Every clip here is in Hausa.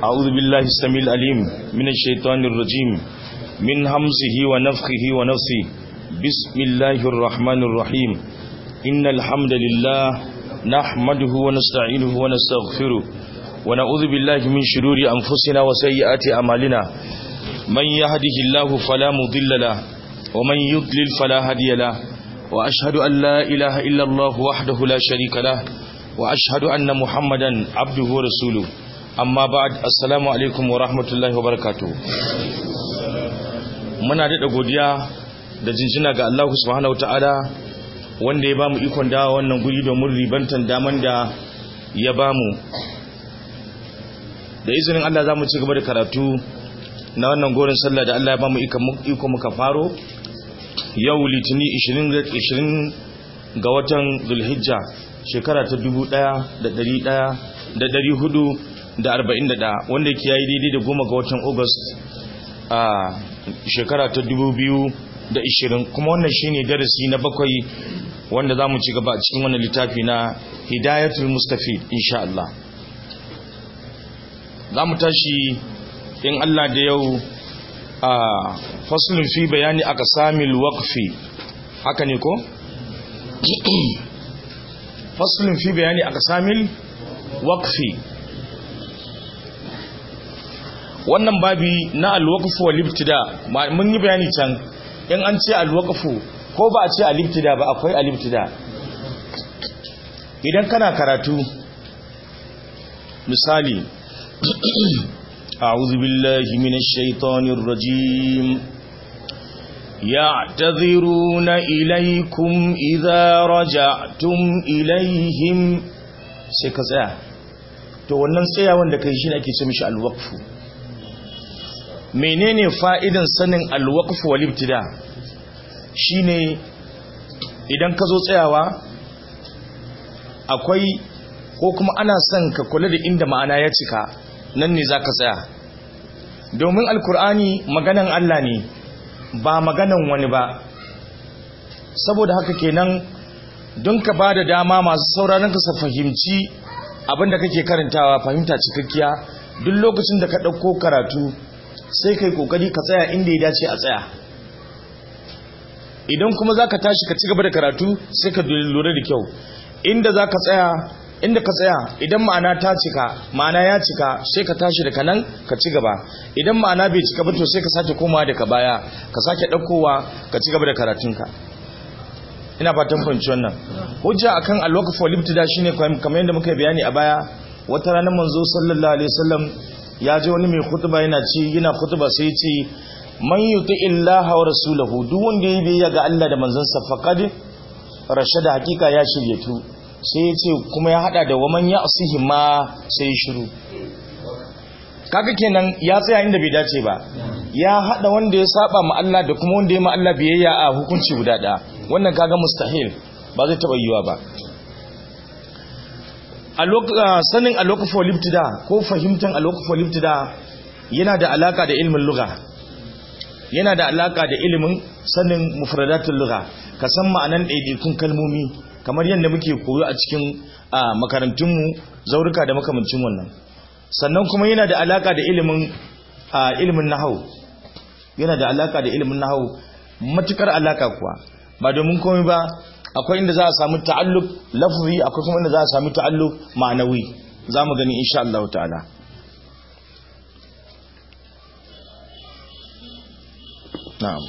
أعوذ بالله السميع العليم من الشيطان الرجيم من همزه ونفخه ونفثه بسم الله الرحمن الرحيم إن الحمد لله نحمده ونستعينه ونستغفره ونعوذ بالله من شرور أنفسنا وسيئات أعمالنا من يهده الله فلا مضل له ومن يضلل فلا هادي له وأشهد أن لا إله إلا الله وحده لا شريك له وأشهد أن محمدا عبده ورسوله amma ba'ad assalamu alaikum wa rahmatullahi wa barakatuh muna daɗa godiya da jinjina ga Allah subhanahu ta'ala wanda ya bamu ikon dawa wannan guri domin ribantan daman da ya bamu da izinin Allah za mu ci gaba da karatu na wannan gorin sallah da Allah ya bamu iko muka faro yau litini 20 ga watan zulhijja shekara ta 1400 da arba'in da ɗaya wanda ke yayi daidai da goma ga watan august a shekara ta dubu biyu da ishirin kuma wannan shine darasi na bakwai wanda za mu ci gaba a cikin wannan littafi na hidayatul mustafid insha Allah za mu tashi in Allah da yau a faslun fi bayani aka samil waqfi haka ne ko faslun fi bayani aka samil waqfi wannan babi na alwaqfu wal ibtida mun yi bayani can in an ce alwaqfu ko ba a ce al-ibtida ba akwai al-ibtida idan kana karatu misali a'udhu billahi minash shaitanir rajim ya'tadhiruna ilaykum idza raja'tum ilayhim sai ka tsaya to wannan tsayawan da kai shine ake ce mishi alwaqfu menene fa'idan sanin alwaqf wal ibtida shine idan ka zo tsayawa akwai ko kuma ana son ka kula da inda ma'ana ya cika nan ne zaka tsaya domin alkur'ani maganan Allah ne ba maganan wani ba saboda haka kenan don ka ba da dama masu sauraron ka su fahimci abinda kake karantawa fahimta cikakkiya duk lokacin da ka ɗauko karatu sai kai kokari ka tsaya inda ya dace a tsaya idan kuma zaka tashi ka ci gaba da karatu sai ka lura da kyau inda zaka tsaya inda ka tsaya idan ma'ana ta cika ma'ana ya cika sai ka tashi daga nan ka ci gaba idan ma'ana bai cika ba to sai ka sake komawa daga baya ka sake ɗaukowa ka ci gaba da karatunka ina fatan fahimci wannan hujja akan alwaqf wal ibtida shine kamar yadda muka bayani a baya wata ranar manzo sallallahu alaihi wasallam ya ji wani mai khutba yana ci yana khutba sai ya ce man yuti illaha wa rasulahu duk wanda ya biyayya ga Allah da manzansa faqad rashada hakika ya shirye tu sai ya ce kuma ya hada da waman ya'sihi ma sai ya shiru kaga kenan ya tsaya inda bai dace ba ya hada wanda ya saba ma Allah da kuma wanda ya ma Allah biyayya a hukunci guda daya wannan kaga mustahil ba zai taba yiwa ba sanin alwakaf walibtida ko fahimtar alwakaf walibtida yana da alaka da ilimin lugha yana da alaka da ilimin sanin mufradatul lugha ka san ma'anan ɗaiɗaikun kalmomi kamar yadda muke koyo a cikin makarantunmu zaurika da makamancin wannan sannan kuma yana da alaka da ilimin ilimin nahau yana da alaka da ilimin nahau matukar alaka kuwa ba domin komai ba akwai inda za a samu ta'alluq lafzi akwai kuma inda za a samu ta'alluq ma'anawi za mu gani insha Allah ta'ala na'am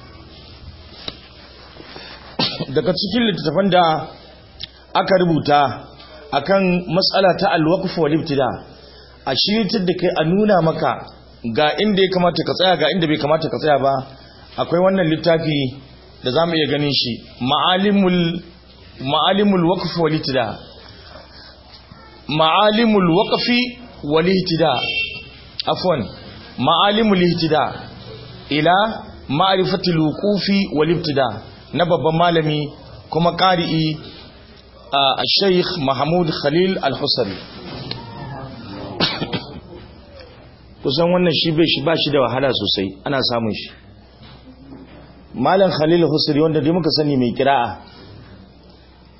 daga cikin littattafan da aka rubuta akan matsala ta alwaqf wal ibtida a shiritar da kai a nuna maka ga inda ya kamata ka tsaya ga inda bai kamata ka tsaya ba akwai wannan littafi da za mu iya ganin shi ma'alimul waƙafi walitida ma'alimul waƙafi walitida afon ma'alimul ihtida ila ma'arifatul wuqufi walitida na babban malami kuma ƙari'i a sheikh mahmud khalil al-husari kusan wannan shi bai shi ba shi da wahala sosai ana samun shi malam khalil husri wanda dai muka sani mai kira'a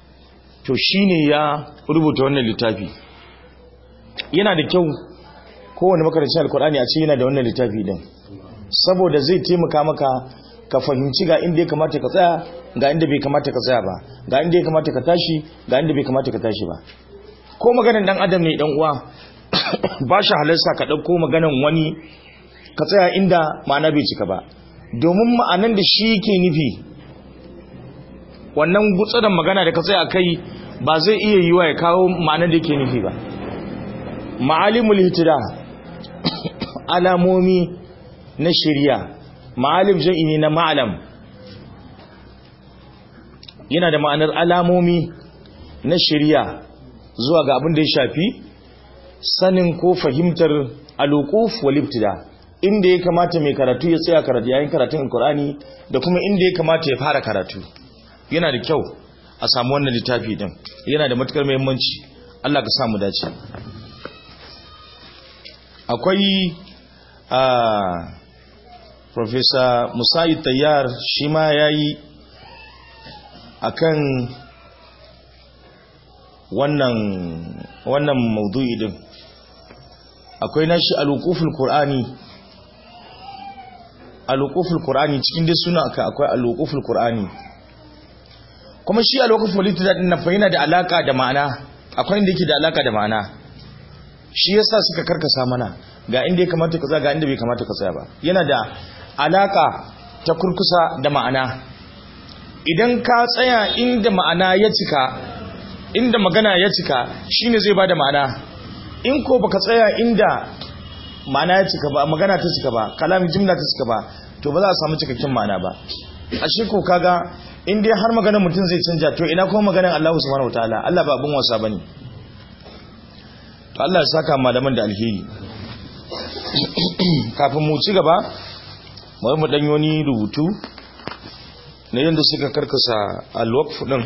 to shine ya rubuta wannan littafi yana da kyau kowane makarancin alkur'ani a ce yana da wannan littafi din saboda zai taimaka maka ka fahimci ga inda ya kamata ka tsaya ga inda bai kamata ka tsaya ba ga inda ya kamata ka tashi ga inda bai kamata ka tashi ba ko maganan dan adam ne dan uwa ba shi halarsa ka ɗauko maganan wani ka tsaya inda ma'ana bai cika ba domin ma'anan da shi ke nufi wannan gutsadan magana da ka tsaya kai ba zai iya yiwa ya kawo ma'anan da ke nufi ba ma'alimul hitida alamomi na shirya ma'alim zai ne na ma'alam yana da ma'anar alamomi na shirya zuwa ga abin da ya shafi sanin ko fahimtar alukuf walibtida inda ya kamata mai karatu ya tsaya karatu yayin karatun alkur'ani da kuma inda ya kamata ya fara karatu yana da kyau a samu wannan littafi din yana da matukar muhimmanci Allah ka samu dace akwai a Professor Musayi Tayyar shi ma yayi akan wannan wannan maudu'i din akwai nashi alukuful qur'ani alukuful qur'ani cikin dai suna aka akwai alukuful qur'ani kuma shi alukuful litida din nan fa yana da alaka da ma'ana akwai inda yake da alaka da ma'ana shi yasa suka karkasa mana ga inda ya kamata ka tsaya ga inda bai kamata ka tsaya ba yana da alaka ta kurkusa da ma'ana idan ka tsaya inda ma'ana ya cika inda magana ya cika shine zai bada ma'ana in ko baka tsaya inda ma'ana ya cika ba magana ta cika ba kalamin jimla ta cika ba to ba za a samu cikakken ma'ana ba ashe ko kaga in dai har maganar mutum zai canja to ina kuma maganar Allah subhanahu wataala Allah ba abun wasa bane to Allah ya saka malaman da alheri kafin mu ci gaba mu mu dan yoni rubutu na yanda suka karkasa al-waqf din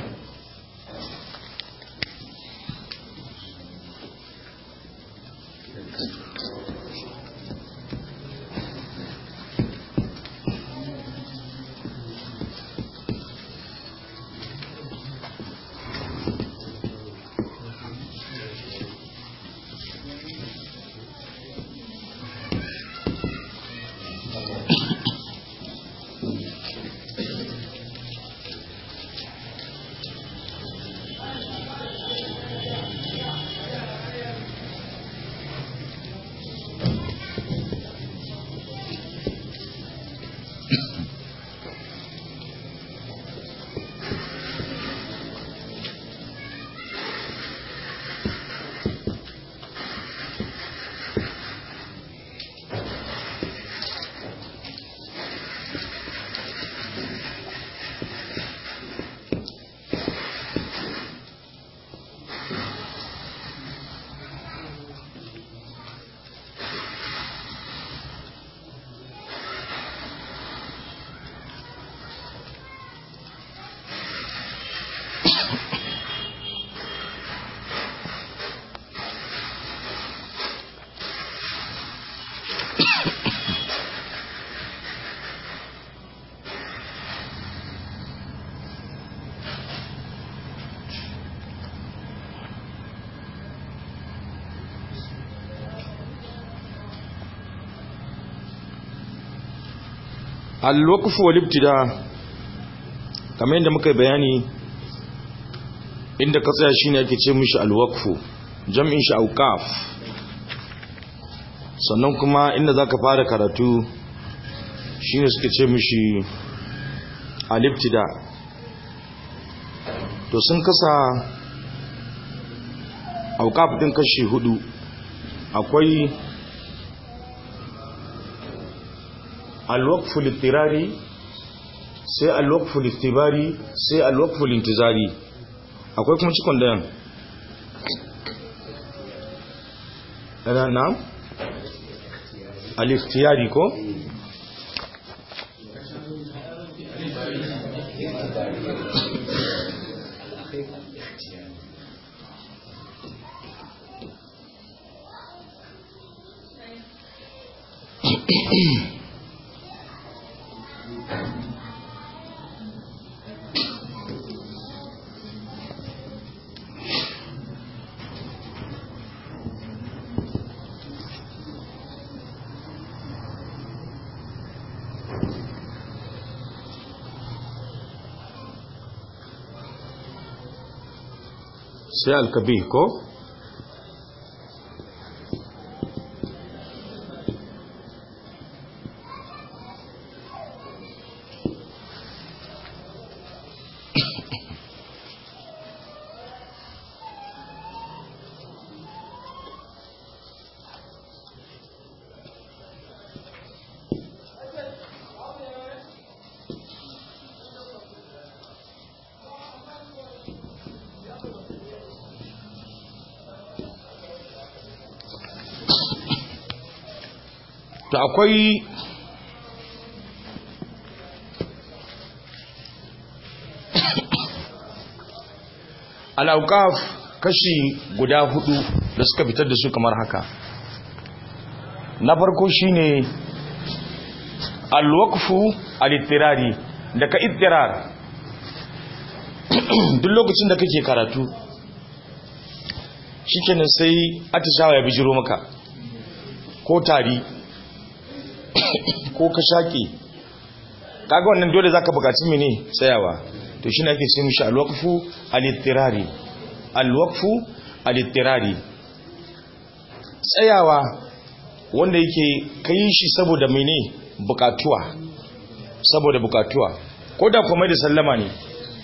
al-waqf wal ibtida kamar yadda muka bayani inda ka tsaya shine ake ce mishi al-waqf jam'in shi awqaf sannan kuma inda zaka fara karatu shine suke ce mishi al-ibtida to sun kasa awqaf din kashi hudu akwai alwakfu littirari sai alwakfu littibari sai alwakfu lintizari akwai kuma cikon dayan ɗana na aliftiyari ko? sai alkabi ko to akwai al'aukaf kashi guda hudu da suka fitar da su kamar haka na farko shine alwakfu alittirari daga ittirar duk lokacin da kake karatu shikenan sai atishawa ya bijiro maka ko tari ko ka shaƙe kaga wannan dole zaka buƙaci mene tsayawa to shi ne ake ce mishi alwaqfu alittirari alwaqfu alittirari tsayawa wanda yake kai shi saboda mene bukatuwa saboda bukatuwa ko da kuma da sallama ne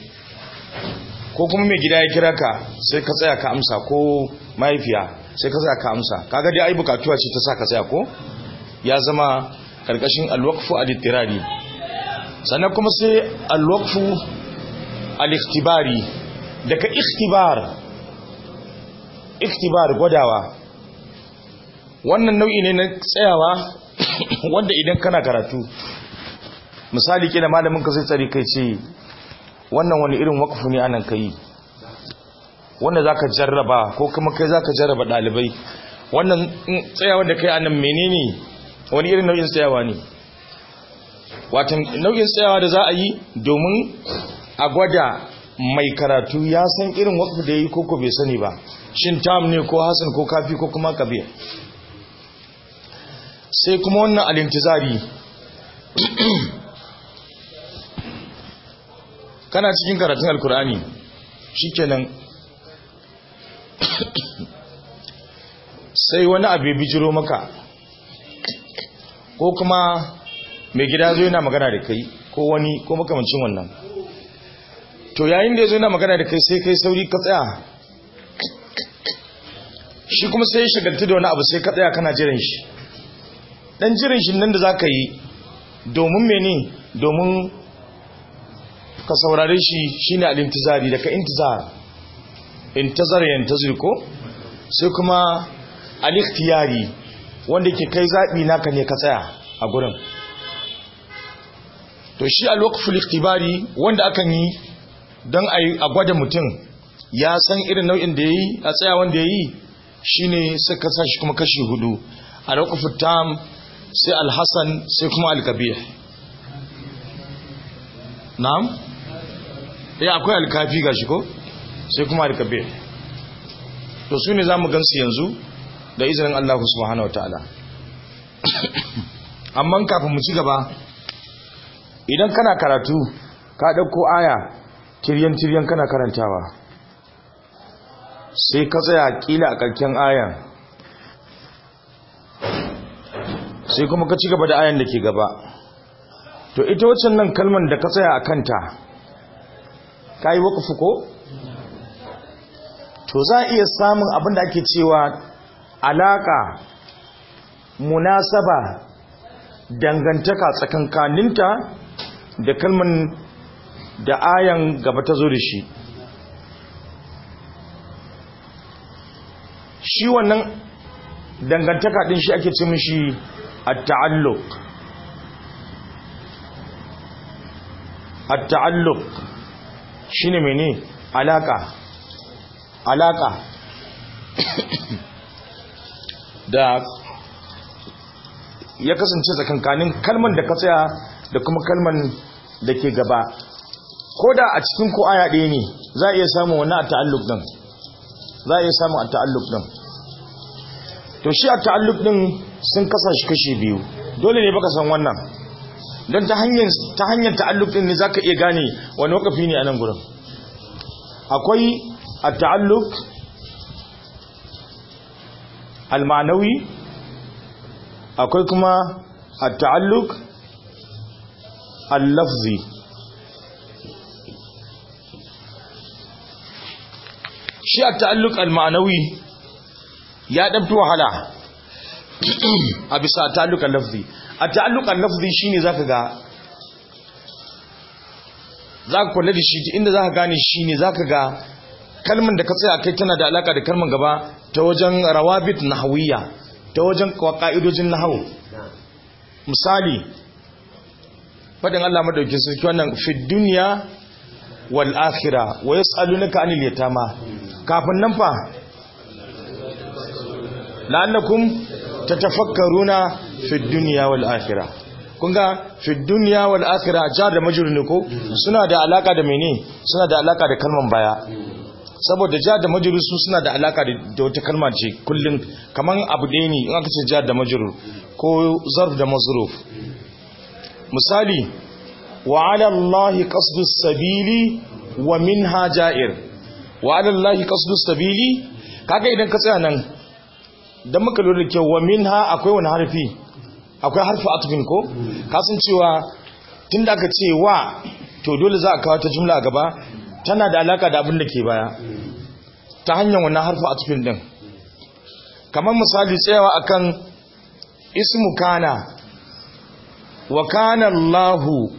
ko kuma mai gida ya kira ka sai ka tsaya ka amsa ko mahaifiya sai ka tsaya ka amsa kaga dai ai bukatuwa ce ta sa ka tsaya ko ya zama karkashin alwaqfu al-ittirari sannan kuma sai alwaqfu al-ikhtibari daga ikhtibar ikhtibar gwadawa wannan nau'i ne na tsayawa wanda idan kana karatu misali kila malamin ka sai tsari kai ce wannan wani irin waqfu ne anan kai wanda zaka jarraba ko kuma kai zaka jarraba dalibai wannan tsayawa da kai anan menene wani irin nau'in tsayawa ne watan nau'in tsayawa da za a yi domin a gwada mai karatu ya san irin wakfu da ya yi koko bai sani ba shin tam ne ko hasan ko kafi ko kuma kabir sai kuma wannan alintizari kana cikin karatun alkur'ani shikenan sai wani abu ya bijiro maka ko kuma mai gida zo yana magana da kai ko wani ko makamancin wannan to yayin da ya zo yana magana da kai sai kai sauri ka tsaya shi kuma sai ya shagaltu da wani abu sai ka tsaya kana jiran shi dan jiran shi nan da za ka yi domin mene domin ka saurare shi shine al-intizari daga intizar intazar yantazir ko sai kuma al-ikhtiyari wanda ke kai zaɓi naka ne ka tsaya a gurin to shi alwakful ikhtibari wanda akan yi don a gwada mutum ya san irin nau'in da ya yi a tsaya wanda ya yi shi ne suka sa shi kuma kashi hudu alwakful tam sai alhassan sai kuma alkabir na'am ya akwai alkafi ga shi ko sai kuma alkabir to su ne za mu gansu yanzu da izinin Allah subhanahu wa ta'ala amma kafin mu ci gaba idan kana karatu ka ɗauko aya tiryan-tiryan kana karantawa sai ka tsaya ƙila a ƙarƙen ayan sai kuma ka ci gaba da ayan da ke gaba to ita waccan nan kalman da ka tsaya a kanta ka yi waƙafu ko? to za a iya samun abin da ake cewa alaƙa munasaba dangantaka tsakankaninta da kalman da ayan gaba ta zo da shi shi wannan dangantaka din shi ake ce mishi at-ta'alluq at-ta'alluq shine mene alaka alaka da ya kasance tsakankanin kalman da ka tsaya da kuma kalman da ke gaba ko da a cikin ko aya ɗaya ne za a iya samun wani a ta'alluk ɗin za a iya samun a ta'alluk ɗin to shi a ta'alluk ɗin sun kasa shi kashi biyu dole ne baka san wannan don ta hanyar ta'alluk ɗin ne za ka iya gane wani wakafi ne a nan gurin akwai at-ta'alluq al-ma'nawi akwai kuma at-ta'alluq al-lafzi shi at-ta'alluq al-ma'nawi ya dabta wahala a bisa at-ta'alluq al-lafzi at-ta'alluq al-lafzi shine zaka ga zaka kula da shi inda zaka gane shine zaka ga kalman da ka tsaya kai tana da alaka da kalman gaba ta wajen rawabit nahawiyya ta wajen ka'idojin nahawu misali fadin Allah madaukin sarki wannan fi dunya wal akhirah wa yas'alunaka anil yatama kafin nan fa la'allakum tatafakkaruna fi dunya wal akhirah kun ga fi dunya wal akhirah jar da majrur ne ko suna da alaka da mene suna da alaka da kalman baya saboda jar da majrur su suna da alaka da wata kalma ce kullun kaman abu ɗaya ne in aka ce jar da majrur ko zarf da mazruf misali wa ala allahi qasdu sabili wa minha ja'ir wa ala allahi qasdu sabili kaga idan ka tsaya nan dan muka lura da kyau wa minha akwai wani harfi akwai harfi atfin ko kasan cewa tunda aka ce wa to dole za a kawo ta jumla a gaba tana da alaka da abin da ke baya ta hanyar wannan harfi atfin din kamar misali tsayawa akan ismu kana wa kana Allahu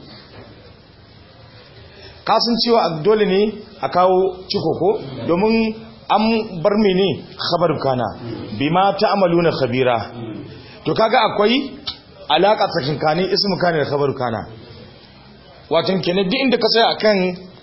kasan cewa dole ne a kawo ciko ko domin an bar mene khabar kana bima ta'maluna khabira to kaga akwai alaka tsakankanin ismu kana da khabar kana wato kenan duk inda ka tsaya akan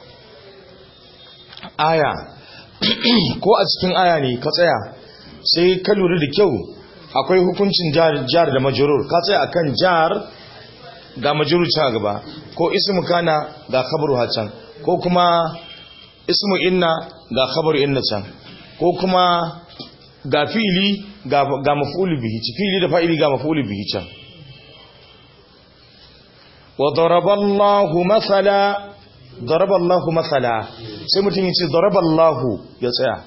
aya ko a cikin aya ne ka tsaya sai ka lura da kyau akwai hukuncin jar da majrur ka tsaya akan jar ga majrur ta gaba ko ismu kana ga khabaru hacan ko kuma ismu inna ga khabaru inna can ko kuma ga fi'ili ga ga maf'ulu bihi fi'ili da fa'ili ga maf'ulu bihi can wa daraballahu mathala daraballahu mathala sai mutum yace daraballahu ya tsaya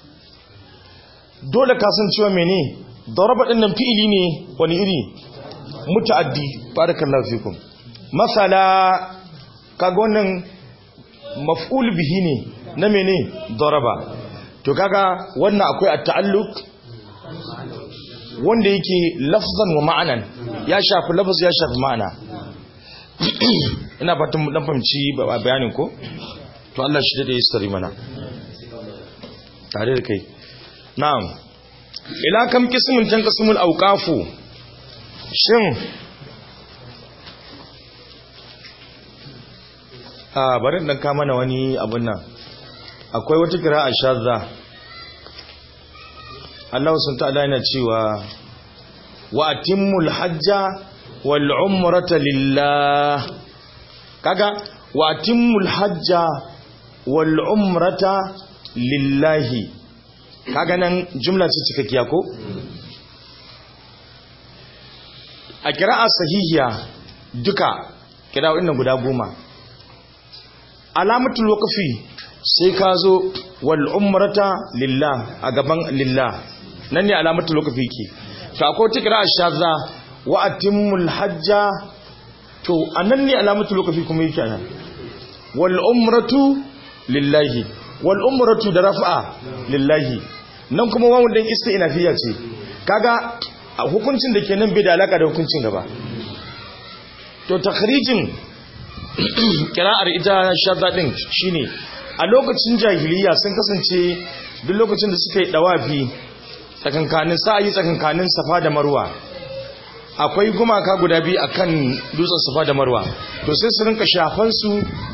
dole ka san cewa mene daraba din nan fi'ili ne wani iri muta'addi barakallahu fikum mathala kaga wannan maf'ul bihi ne na mene daraba to kaga wannan akwai at-ta'alluq wanda yake lafzan wa ma'anan ya shafi lafz ya shafi ma'ana ina fatan mu dan fahimci bayanin ko to Allah shi da yastari mana tare da kai na'am ila kam qismun tan qismul awqafu shin a bari dan ka mana wani abun nan akwai wata kira a shazza Allah sun ta'ala yana cewa wa atimmul hajja wal umrata lillah kaga wa atimmul hajja wal umrata lillahi kaga nan jumla ce cikakkiya ko a kira'a sahihiya duka kira'o'in nan guda goma alamatul waqfi sai ka zo wal umrata lillah a gaban lillah nan ne alamatul waqfi ke to akwai ta kira shazza wa atimmul hajja to anan ne alamatul waqfi kuma yake nan wal umratu lillahi wal umratu da raf'a lillahi nan kuma wawun din istinafiya ce kaga hukuncin da ke nan bai da alaka da hukuncin gaba to takhrijin kira'ar ita shadda din shine a lokacin jahiliya sun kasance duk lokacin da suka yi dawafi tsakankanin sa'ayi tsakankanin safa da marwa akwai gumaka guda biyu akan dutsen safa da marwa to sai su rinka shafan su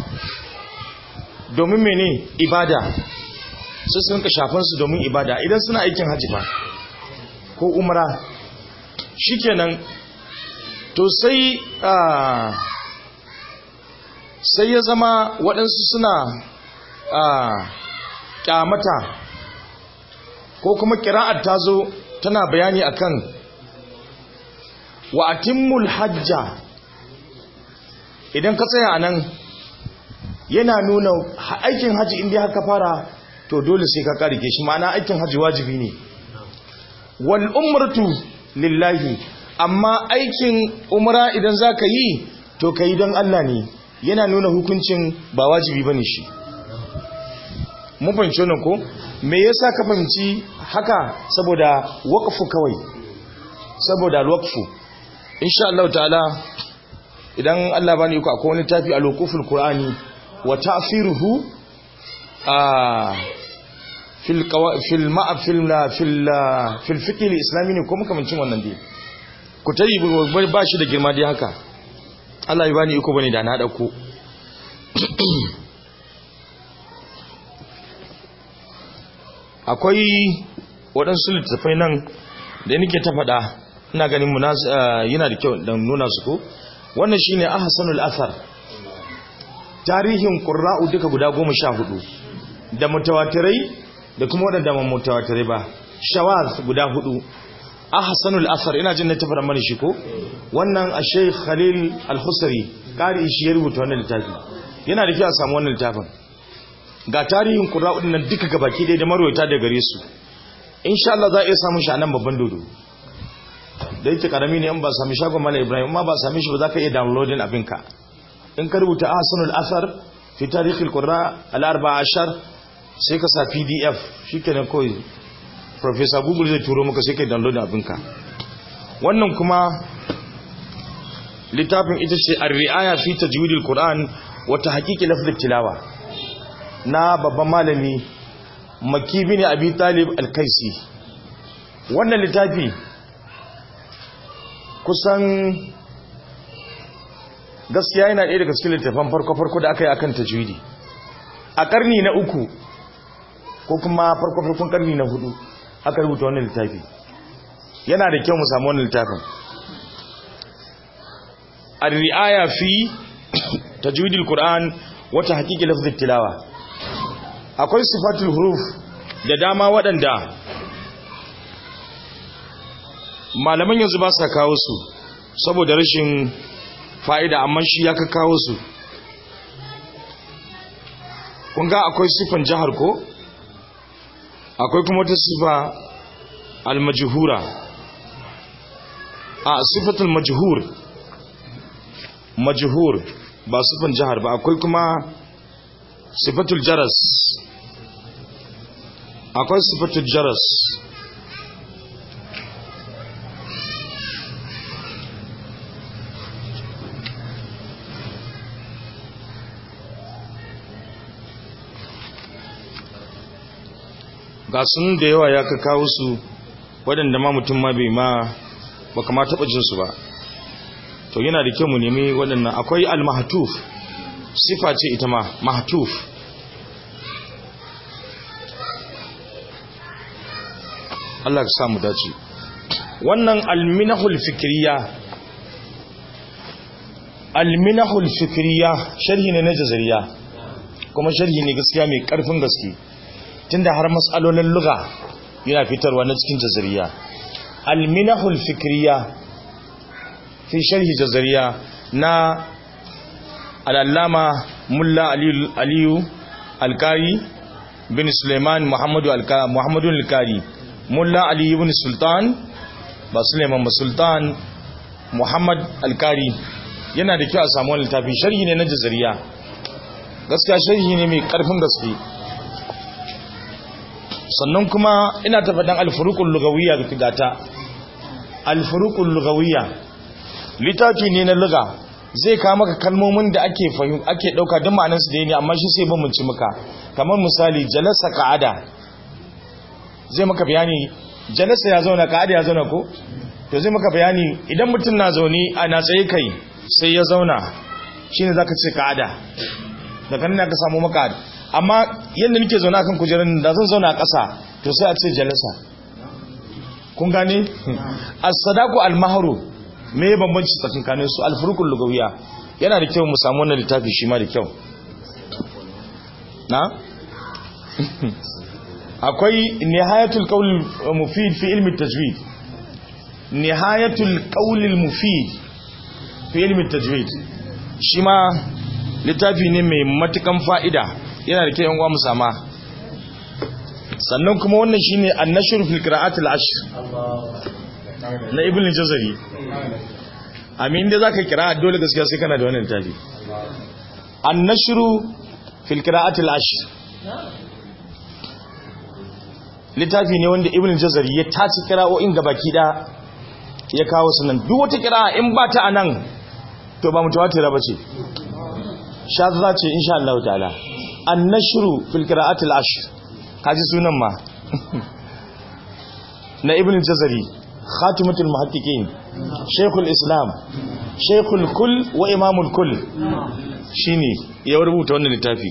domin mene ibada sai su rinka shafan su domin ibada idan suna aikin hajji ba ko umra shikenan to sai sai ya zama waɗansu suna ƙyamata ko kuma ƙira'ar ta zo tana bayani akan wa atimmul hajja idan ka tsaya a nan yana nuna aikin hajji inda haka fara to to dole sai ka karike shi ma'ana aikin haji wajibi ne wal umratu lillahi amma aikin umra idan zaka yi to kai don Allah ne yana nuna hukuncin ba wajibi bane shi mun fahimci wannan ko me yasa ka fahimci haka saboda waqfu kawai saboda waqfu insha Allah ta'ala idan Allah bani ku akwai wani tafi al-wuquful qur'ani wa ta'firuhu a fil fil ma'a fil fil fil fiqh al-islami ne ko makamancin wannan dai ku tayi ba shi da girma dai haka Allah ya bani iko bane da na dauko akwai waɗansu littattafai nan da nake ta faɗa ina ganin yana da kyau da nuna su ko wannan shine ahsanul athar tarihin qurra'u duka guda goma sha hudu da mutawatirai da kuma waɗanda ba mutawatirai ba shawaz guda hudu ahsanul athar ina jin na tafara mana shi ko wannan a sheikh khalil al-husari kari shi ya rubuta wannan littafi yana da kyau a samu wannan littafin ga tarihin qurra'u nan duka gabaki ɗaya da marwayata da gare su insha Allah za a iya samun shi a nan babban dodo da yake karami ne in ba sami shagon mala ibrahim ma ba sami shi ba za ka iya downloading abinka in ka rubuta ahsanul athar fi tarikhil qurra al arba'a ashar sai ka sa pdf shikenan kawai professor google zai turo maka sai ka download abinka wannan kuma littafin ita ce ar-ri'aya fi tajwidil qur'an wa tahqiqi lafz tilawa na babban malami makki bin abi talib al-kaisi wannan littafi kusan gaskiya yana ɗaya daga cikin littafan farko-farko da aka yi akan tajwidi a ƙarni na uku ko kuma farko-farkon ƙarni na hudu aka rubuta wannan littafi yana da kyau mu samu wannan littafin ar-ri'aya fi tajwidil qur'an wata haƙiƙi lafzul tilawa akwai sifatul huruf da dama waɗanda malaman yanzu ba sa kawo su saboda rashin fa'ida amma shi ya ka kawo su kunga akwai sifan jihar ko akwai kuma wata sifa almajhura a sifatul majhur majhur ba sifan jihar ba akwai kuma sifatul jaras akwai sifatul jaras ga sun da yawa ya ka kawo su waɗanda ma mutum ma bai ma ba kama taɓa jinsu ba to yana da kyau mu nemi waɗannan akwai al-mahatuf sifa ce ita ma mahatuf Allah ka samu dace wannan al-minahul fikriya al-minahul fikriya sharhi ne na jazariya kuma sharhi ne gaskiya mai ƙarfin gaske tunda har matsalolin luga yana fitarwa na cikin jazariya alminahul fikriya fi sharhi jazariya na al'allama mulla aliyu alkari bin suleiman muhammadu alkari mulla aliyu bin sultan ba suleiman ba sultan muhammad alkari yana da kyau a samu wani littafi sharhi ne na jazariya gaskiya sharhi ne mai karfin gaske sannan kuma ina ta faɗin alfurukun lugawiyya da gata alfurukun lugawiyya littafi ne na luga zai kawo maka kalmomin da ake fahim ake ɗauka don ma'anarsu da ne amma shi sai bambanci maka kamar misali jalasa ka'ada zai maka bayani jalasa ya zauna ka'ada ya zauna ko to zai maka bayani idan mutum na zaune a na tsaye kai sai ya zauna shine zaka ce ka'ada daga nan ka samu maka amma yadda nake zaune akan kujerar da zan zauna a ƙasa to sai a ce jalasa kun gane as-sadaqu al-mahru me ya bambanci tsakankanin su al-furuqul lugawiya yana da kyau mu samu wannan littafi shi ma da kyau na akwai nihayatul qawl mufid fi ilmi tajwid nihayatul qawl mufid fi ilmi tajwid shi ma littafi ne mai matukan fa'ida yana da kyau yan uwa mu sama sannan kuma wannan shine an-nashr fil qira'at al-ashr na ibn jazari amin da zaka kira dole gaskiya sai kana da wannan littafi an-nashr fil qira'at al-ashr littafi ne wanda ibn jazari ya taci kira'o'in gabaki da ya kawo sunan duk wata kira'a in ba ta anan to ba mutawatira bace shadza ce insha Allah ta'ala an-nashru fil qira'atil ashr kaji sunan ma na ibn jazari khatimatul muhaqqiqin shaykhul islam shaykhul kull wa imamul kull shine ya rubuta wannan littafi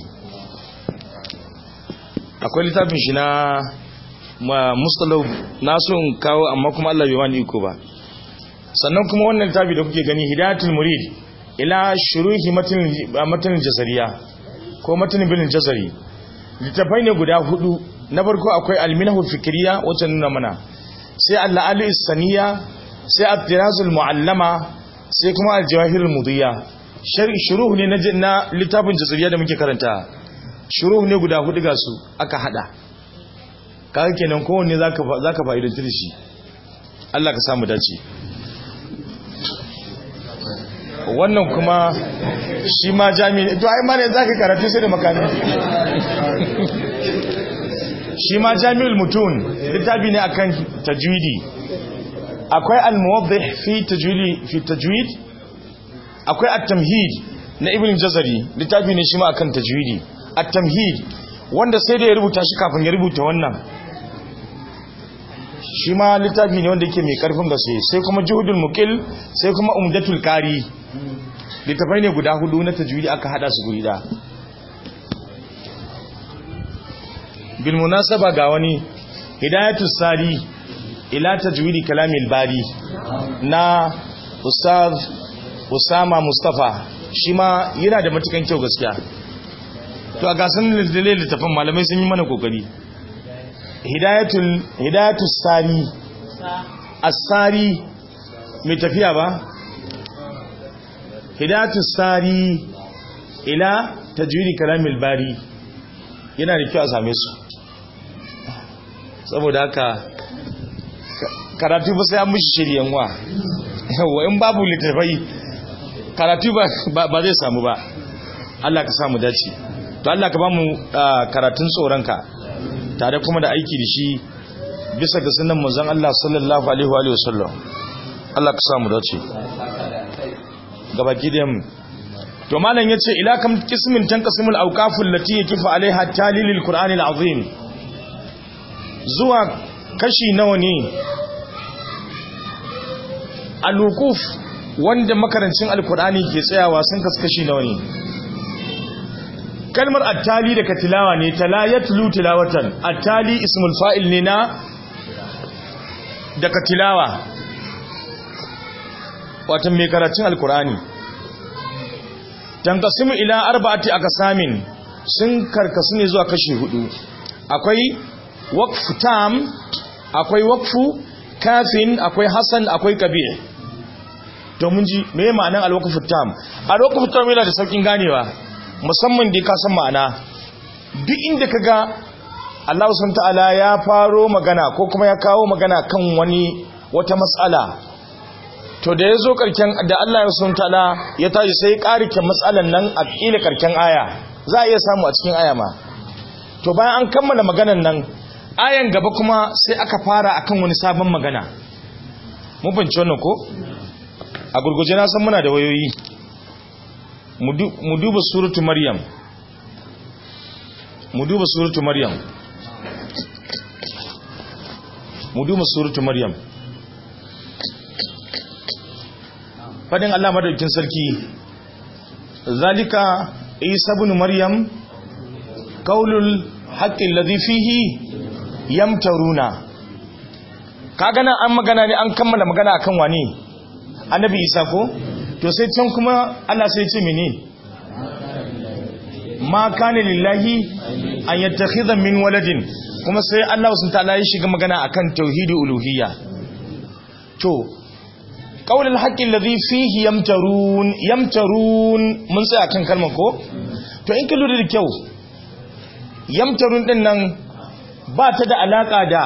akwai littafin shi na mustalau na so in kawo amma kuma Allah bai wani iko ba sannan kuma wannan littafi da kuke gani hidayatul murid ila shuruhi matan jazariya ko matan bin jazari littafai ne guda hudu na farko akwai alminahu fikriya wacce nuna mana sai Allah ali saniya sai at-tirazul muallama sai kuma al-jawahirul mudiya shuruhu ne na littafin jazariya da muke karanta shuruhu ne guda hudu ga su aka hada kaga kenan kowanne zaka zaka fa'idantar shi Allah ka samu dace wannan kuma shi ma jami'i to ai ma ne zaka karatu sai da makani shi ma jami'ul mutun littafi ne akan tajwidi akwai al-muwaddih fi tajwidi fi tajwid akwai at-tamhid na ibn jazari littafi ne shi ma akan tajwidi at-tamhid wanda sai da ya rubuta shi kafin ya rubuta wannan shi ma littafi ne wanda yake mai karfin gaske sai kuma juhudul muqil sai kuma umdatul qari littafai ne guda hudu na tajwidi aka hada su guri da bil munasaba ga wani hidayatus sari ila tajwidi kalamil bari na ustaz usama mustafa shi ma yana da matukan kyau gaskiya to a gasan littafin malamai sun yi mana kokari hidayatul hidayatus sari as-sari mai tafiya ba hidayatus sari ila tajwidi kalamil bari yana da kyau a same su saboda haka karatu ba sai an mishi shiryen wa yawa in babu littafai karatu ba zai samu ba Allah ka samu dace to Allah ka ba mu karatun tsoronka tare kuma da aiki da shi bisa ga sunan manzon Allah sallallahu alaihi wa sallam Allah ka samu dace gabaki da mu to malam yace ila kam qismin tanqasimul awqaful lati yakifu alaiha talilil qur'anil azim zuwa kashi nawa ne al-wuquf wanda makarancin alqur'ani ke tsayawa sun kaskashi nawa ne kalmar attali daga tilawa ne tala yatlu tilawatan attali ismul fa'il ne na daga tilawa watan mai karatun alkur'ani tankasimu ila arba'ati aqsamin sun karkasu ne zuwa kashi hudu akwai waqfu tam akwai waqfu kafin akwai hasan akwai kabir to mun ji me ma'anar alwaqfu tam alwaqfu tam yana da saukin ganewa musamman da ka san ma'ana duk inda ka ga Allah subhanahu ta'ala ya faro magana ko kuma ya kawo magana kan wani wata matsala to da ya zo karken da Allah subhanahu ta'ala ya tashi sai karike matsalan nan a kila karken aya za a iya samu a cikin aya ma to bayan an kammala maganan nan ayan gaba kuma sai aka fara akan wani sabon magana mun fahimci wannan ko a gurguje na san muna da wayoyi mu duba suratu maryam mu duba suratu maryam mu duba suratu maryam fadin Allah madaukin sarki zalika isa ibn maryam qaulul haqqi alladhi fihi yamtaruna kaga nan an magana ne an kammala magana akan wane annabi isa ko to sai can kuma Allah sai ce mene ma kana lillahi an yattakhidha min waladin kuma sai Allah sun ta'ala ya shiga magana akan tauhidi uluhiyya to qaulul haqqi alladhi fihi yamtarun yamtarun mun sai akan kalmar ko to in ka lura da kyau yamtarun din nan ba ta da alaka da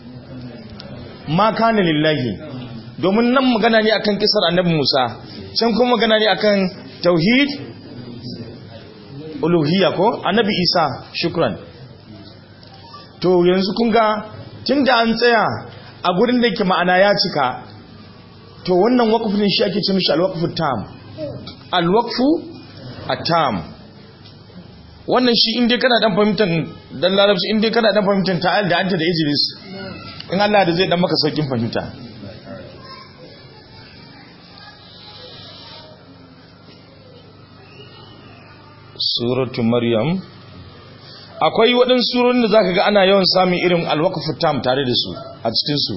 ma kana lillahi domin nan magana ne akan kisar annabi Musa can kuma magana ne akan tauhid uluhiyya ko annabi Isa shukran to yanzu kun ga tunda an tsaya a gurin da yake ma'ana ya cika to wannan waqfin shi ake ce mishi al-waqfu tam al-waqfu at-tam wannan shi inda kana dan fahimtar dan larabci inda kana dan fahimtar ta'al da anta da ijlis in Allah da zai dan maka saukin fahimta suratu maryam akwai waɗansu surorin da zaka ga ana yawan samun irin alwaqfu tam tare da su a cikin su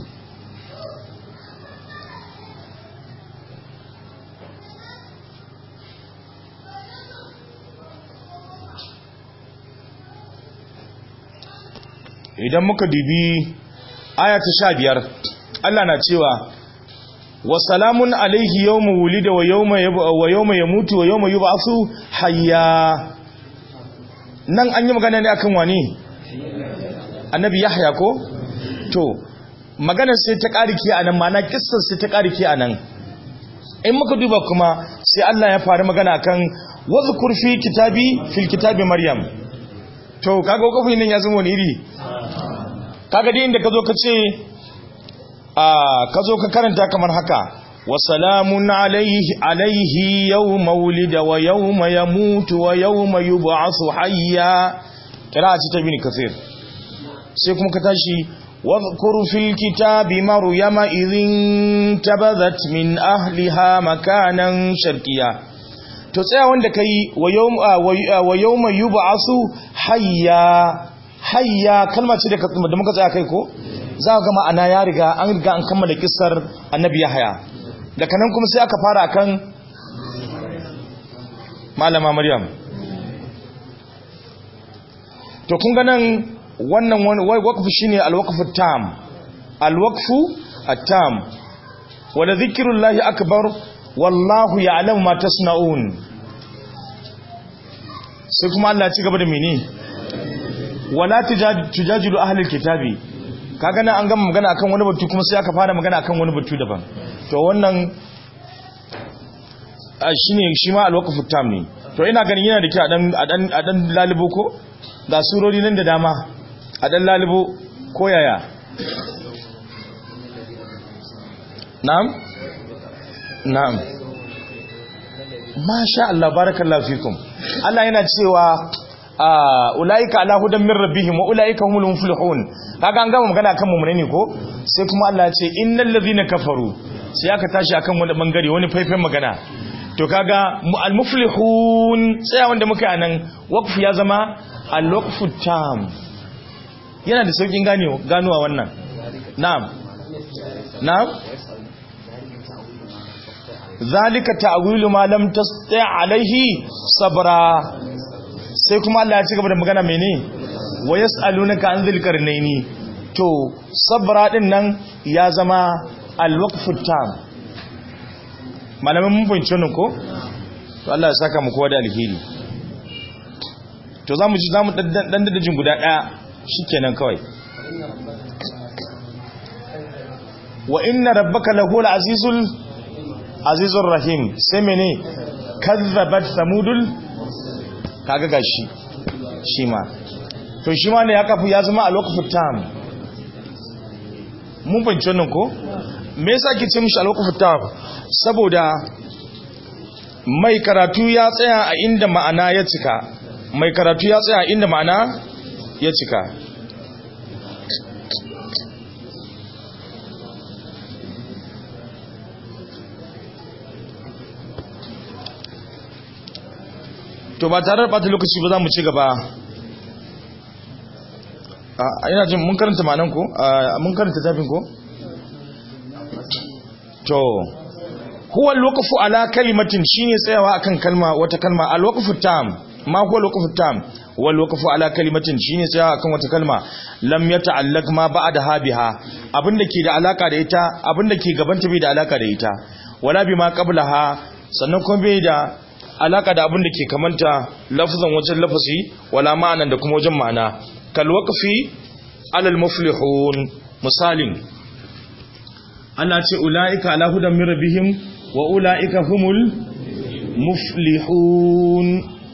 idan muka dibi aya ta sha biyar Allah na cewa wa salamun alaihi yawma wulida wa yawma wa yawma yamutu wa yawma yub'athu hayya nan an yi magana ne akan wani annabi yahya ko to maganar sai ta karike anan ma'ana kissar sai ta karike anan in muka duba kuma sai Allah ya fara magana akan wadhkur fi kitabi fil kitabi maryam to kaga kofin nan ya zama wani iri kaga dai inda ka zo ka ce a ka zo ka karanta kamar haka wa salamun alaihi alaihi yawma wulida wa yawma yamutu wa yawma yub'athu hayya kira ci ta bin kafir sai kuma ka tashi واذكر في الكتاب مريم إذ انتبذت من أهلها مكانا شرقيا to tsaya wanda kai wa yawma yub'asu hayya hayya kalma ce da muka tsaya kai ko za ga ma'ana ya riga an riga an kammala kissar annabi yahya daga nan kuma sai aka fara kan malama maryam to kun ga nan wannan waqfu shine alwaqfu tam alwaqfu at-tam wala dhikrullahi akbar wallahu ya'lamu ma tasna'un sai kuma Allah ya ci gaba da mene wala tujadilu ahlul kitabi kaga nan an gama magana akan wani batu kuma sai aka fara magana akan wani batu daban to wannan shine shi ma alwaqfu tam ne to ina ganin yana da kyau a dan a dan a dan lalibo ko ga surori nan da dama a dan lalibo ko yaya na'am na'am masha Allah barakallahu fikum Allah yana cewa ulaika ala hudan min rabbihim wa ulaika humul muflihun kaga an gama magana kan mu ne ko sai kuma Allah ya ce innal ladhina kafaru sai aka tashi akan wani bangare wani faifan magana to kaga al muflihun sai wanda muka yi anan waqf ya zama al waqfu tam yana da saukin ganewa ganuwa wannan na'am na'am zalika ta'wilu ma lam tasti' alaihi sabra sai kuma Allah ya ci gaba da magana mene wa yas'alunaka an dhil qarnaini to sabra din nan ya zama al-waqfu tam malamin mun fahimci wannan ko to Allah ya saka mu kowa da alheri to zamu ji zamu dan dadajin guda daya shikenan kawai wa inna rabbaka lahul azizul azizur rahim sai mene kazzabat samudul kaga gashi shi ma to shi ma ne ya kafu ya zama a lokacin tam mun fahimci wannan ko me yasa ke ce mishi a lokacin tam saboda mai karatu ya tsaya a inda ma'ana ya cika mai karatu ya tsaya a inda ma'ana ya cika to ba tare da ɓata lokaci ba za mu ci gaba a ina jin mun karanta manan ko mun karanta tafin ko to huwa alwaqfu ala kalimatin shine tsayawa akan kalma wata kalma alwaqfu tam ma huwa alwaqfu tam wal waqfu ala kalimatin shine tsayawa akan wata kalma lam yata'allaq ma ba'daha biha abinda ke da alaka da ita abinda ke gabanta bai da alaka da ita wala bima qablaha sannan kuma bai da alaka da abin da ke kamanta lafazan wajen lafazi wala ma'anan da kuma wajen ma'ana kal waqfi alal muflihun misalin Allah ce ulaika ala hudan min rabbihim wa ulaika humul muflihun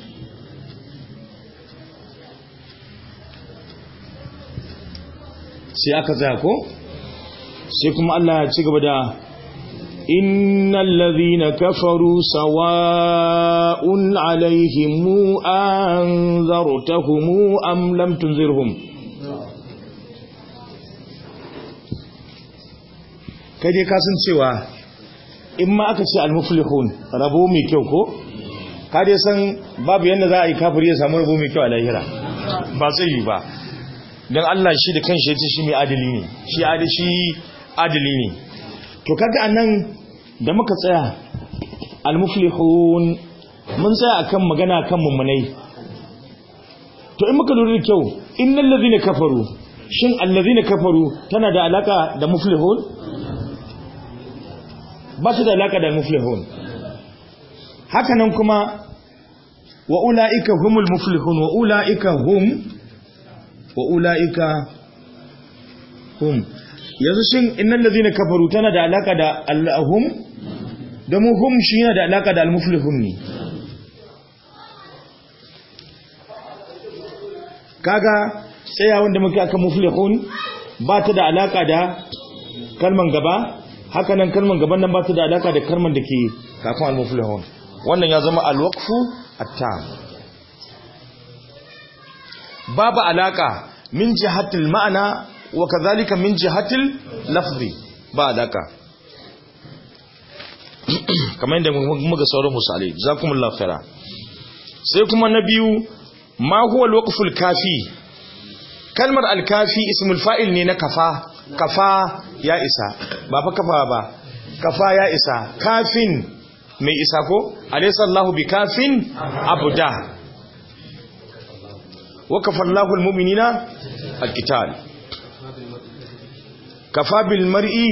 sai aka tsaya ko sai kuma Allah ya ci gaba da innal ladhina kafaru sawa'un alaihim anzartahum am lam tunzirhum kai dai kasan cewa in ma aka ce al-muflihun rabo mai kyau ko ka dai san babu yanda za a yi kafiri ya samu rabo mai kyau a lahira ba sai yi ba don Allah shi da kanshi ya ce shi mai adali ne shi adali ne to kaga anan da muka tsaya al-muflihun mun tsaya akan magana kan mummunai to in muka lura da kyau innal ladhina kafaru shin allazina kafaru tana da alaka da muflihun ba su da alaka da muflihun hakanan kuma wa ulaika humul muflihun wa ulaika hum wa ula'ika hum yanzu shin innal ladhina kafaru tana da alaka da allahum da mu hum shi yana da alaka da almuflihun ne kaga tsayawan da muke aka muflihun ba ta da alaka da kalman gaba haka nan kalman gaban nan ba ta da alaka da kalman da ke kafin almuflihun wannan ya zama alwaqfu at-tam babu alaka min jihatil ma'ana wa kadhalika min jihatil lafzi ba alaka kamar yadda muka sauran misalai jazakumullahu khaira sai kuma na biyu ma huwa alwaqful kafi kalmar alkafi ismul fa'il ne na kafa kafa ya isa ba fa kafa ba kafa ya isa kafin mai isa ko alaysa Allahu bikafin abda wa kafallahu almu'minina alqital kafa bil mar'i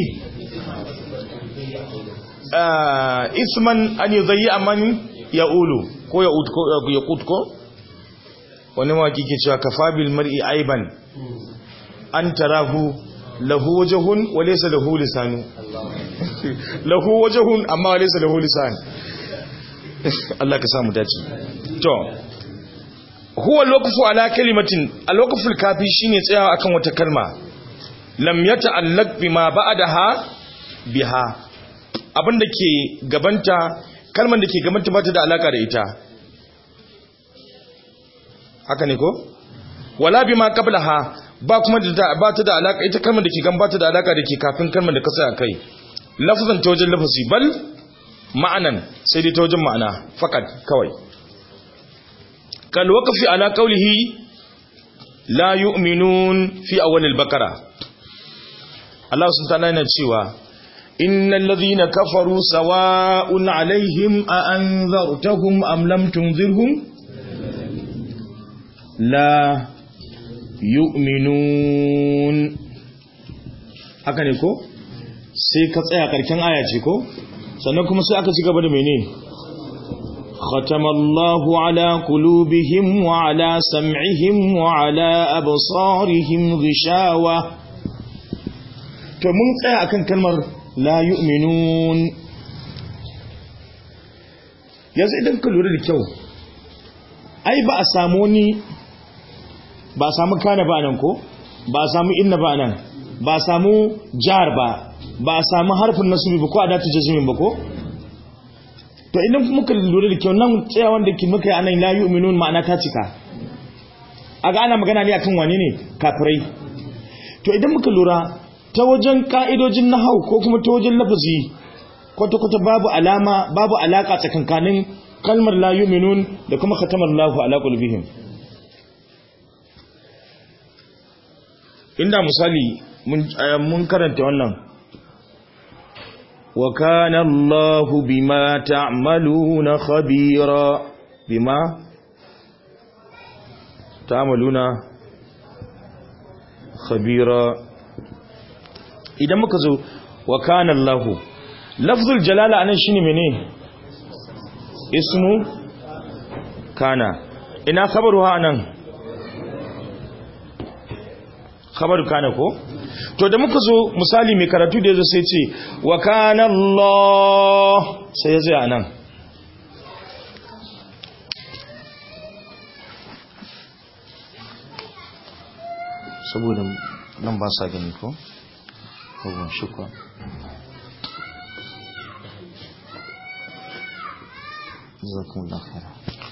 isman an yudayya man ya'ulu ko ya'ud ko yaqut ko wani mawaki ke cewa kafa bil mar'i aiban an tarahu lahu wajhun wa laysa lahu lisanu lahu wajhun amma laysa lahu lisan Allah ka samu dace to huwa loqfu ala kalimatin al-waqful kafi shine tsayawa akan wata kalma lam yata'allaq bima ba'daha biha abinda ke gabanta kalman da ke gabanta ba ta da alaka da ita haka ne ko wala bima qablaha ba kuma da ba ta da alaka ita kalmar da ke gan ba ta da alaka da ke kafin kalmar da ka sa kai lafzan ta wajen lafazi bal ma'anan sai dai ta wajen ma'ana fakat kawai kal waqfi ala qawlihi la yu'minun fi awwal al-baqara Allah subhanahu wa ta'ala yana cewa innal ladhina kafaru sawa'un 'alayhim a anzartahum am lam tunzirhum la yu'minun haka ne ko sai ka tsaya karken aya ce ko sannan kuma sai aka ci gaba da mene khatamallahu ala qulubihim wa ala sam'ihim wa ala absarihim ghishawa to mun tsaya akan kalmar la yu'minun yanzu idan ka lura da kyau ai ba a samu ni ba a samu kana ba nan ko ba a samu inna ba nan ba a samu jar ba ba a samu harfin nasubi ba ko a datu jazmin ba ko to idan muka lura da kyau nan tsayawan da ke muka yi anan la yu'minun ma'ana ta cika aga ana magana ne akan wane ne kafirai to idan muka lura ta wajen ka'idojin nahau ko kuma ta wajen lafazi kwata-kwata babu alama babu alaka tsakankanin kalmar la yu'minun da kuma khatamar Allahu ala qulubihim inda misali mun karanta wannan wa kana Allahu bima ta'maluna khabira bima ta'maluna khabira idan muka zo wa kana Allahu lafzul jalala anan shine mene ismu kana ina khabaruha anan khabaru kana ko to da muka zo misali mai karatu da yazo sai ce wa kana Allah sai ya tsaya nan saboda nan ba sa gani ko ko shukwa jazakumullahu khairan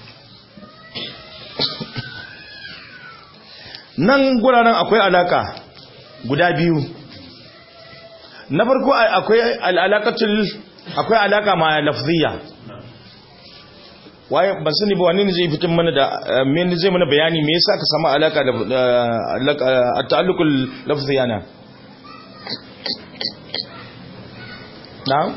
nan guraren akwai alaka guda biyu na farko akwai al'alakatul akwai alaka ma lafziya waye ban sani ba wani ne zai fitin mana da me zai mana bayani me yasa ka samu alaka da ta'alluqul lafziya na na'am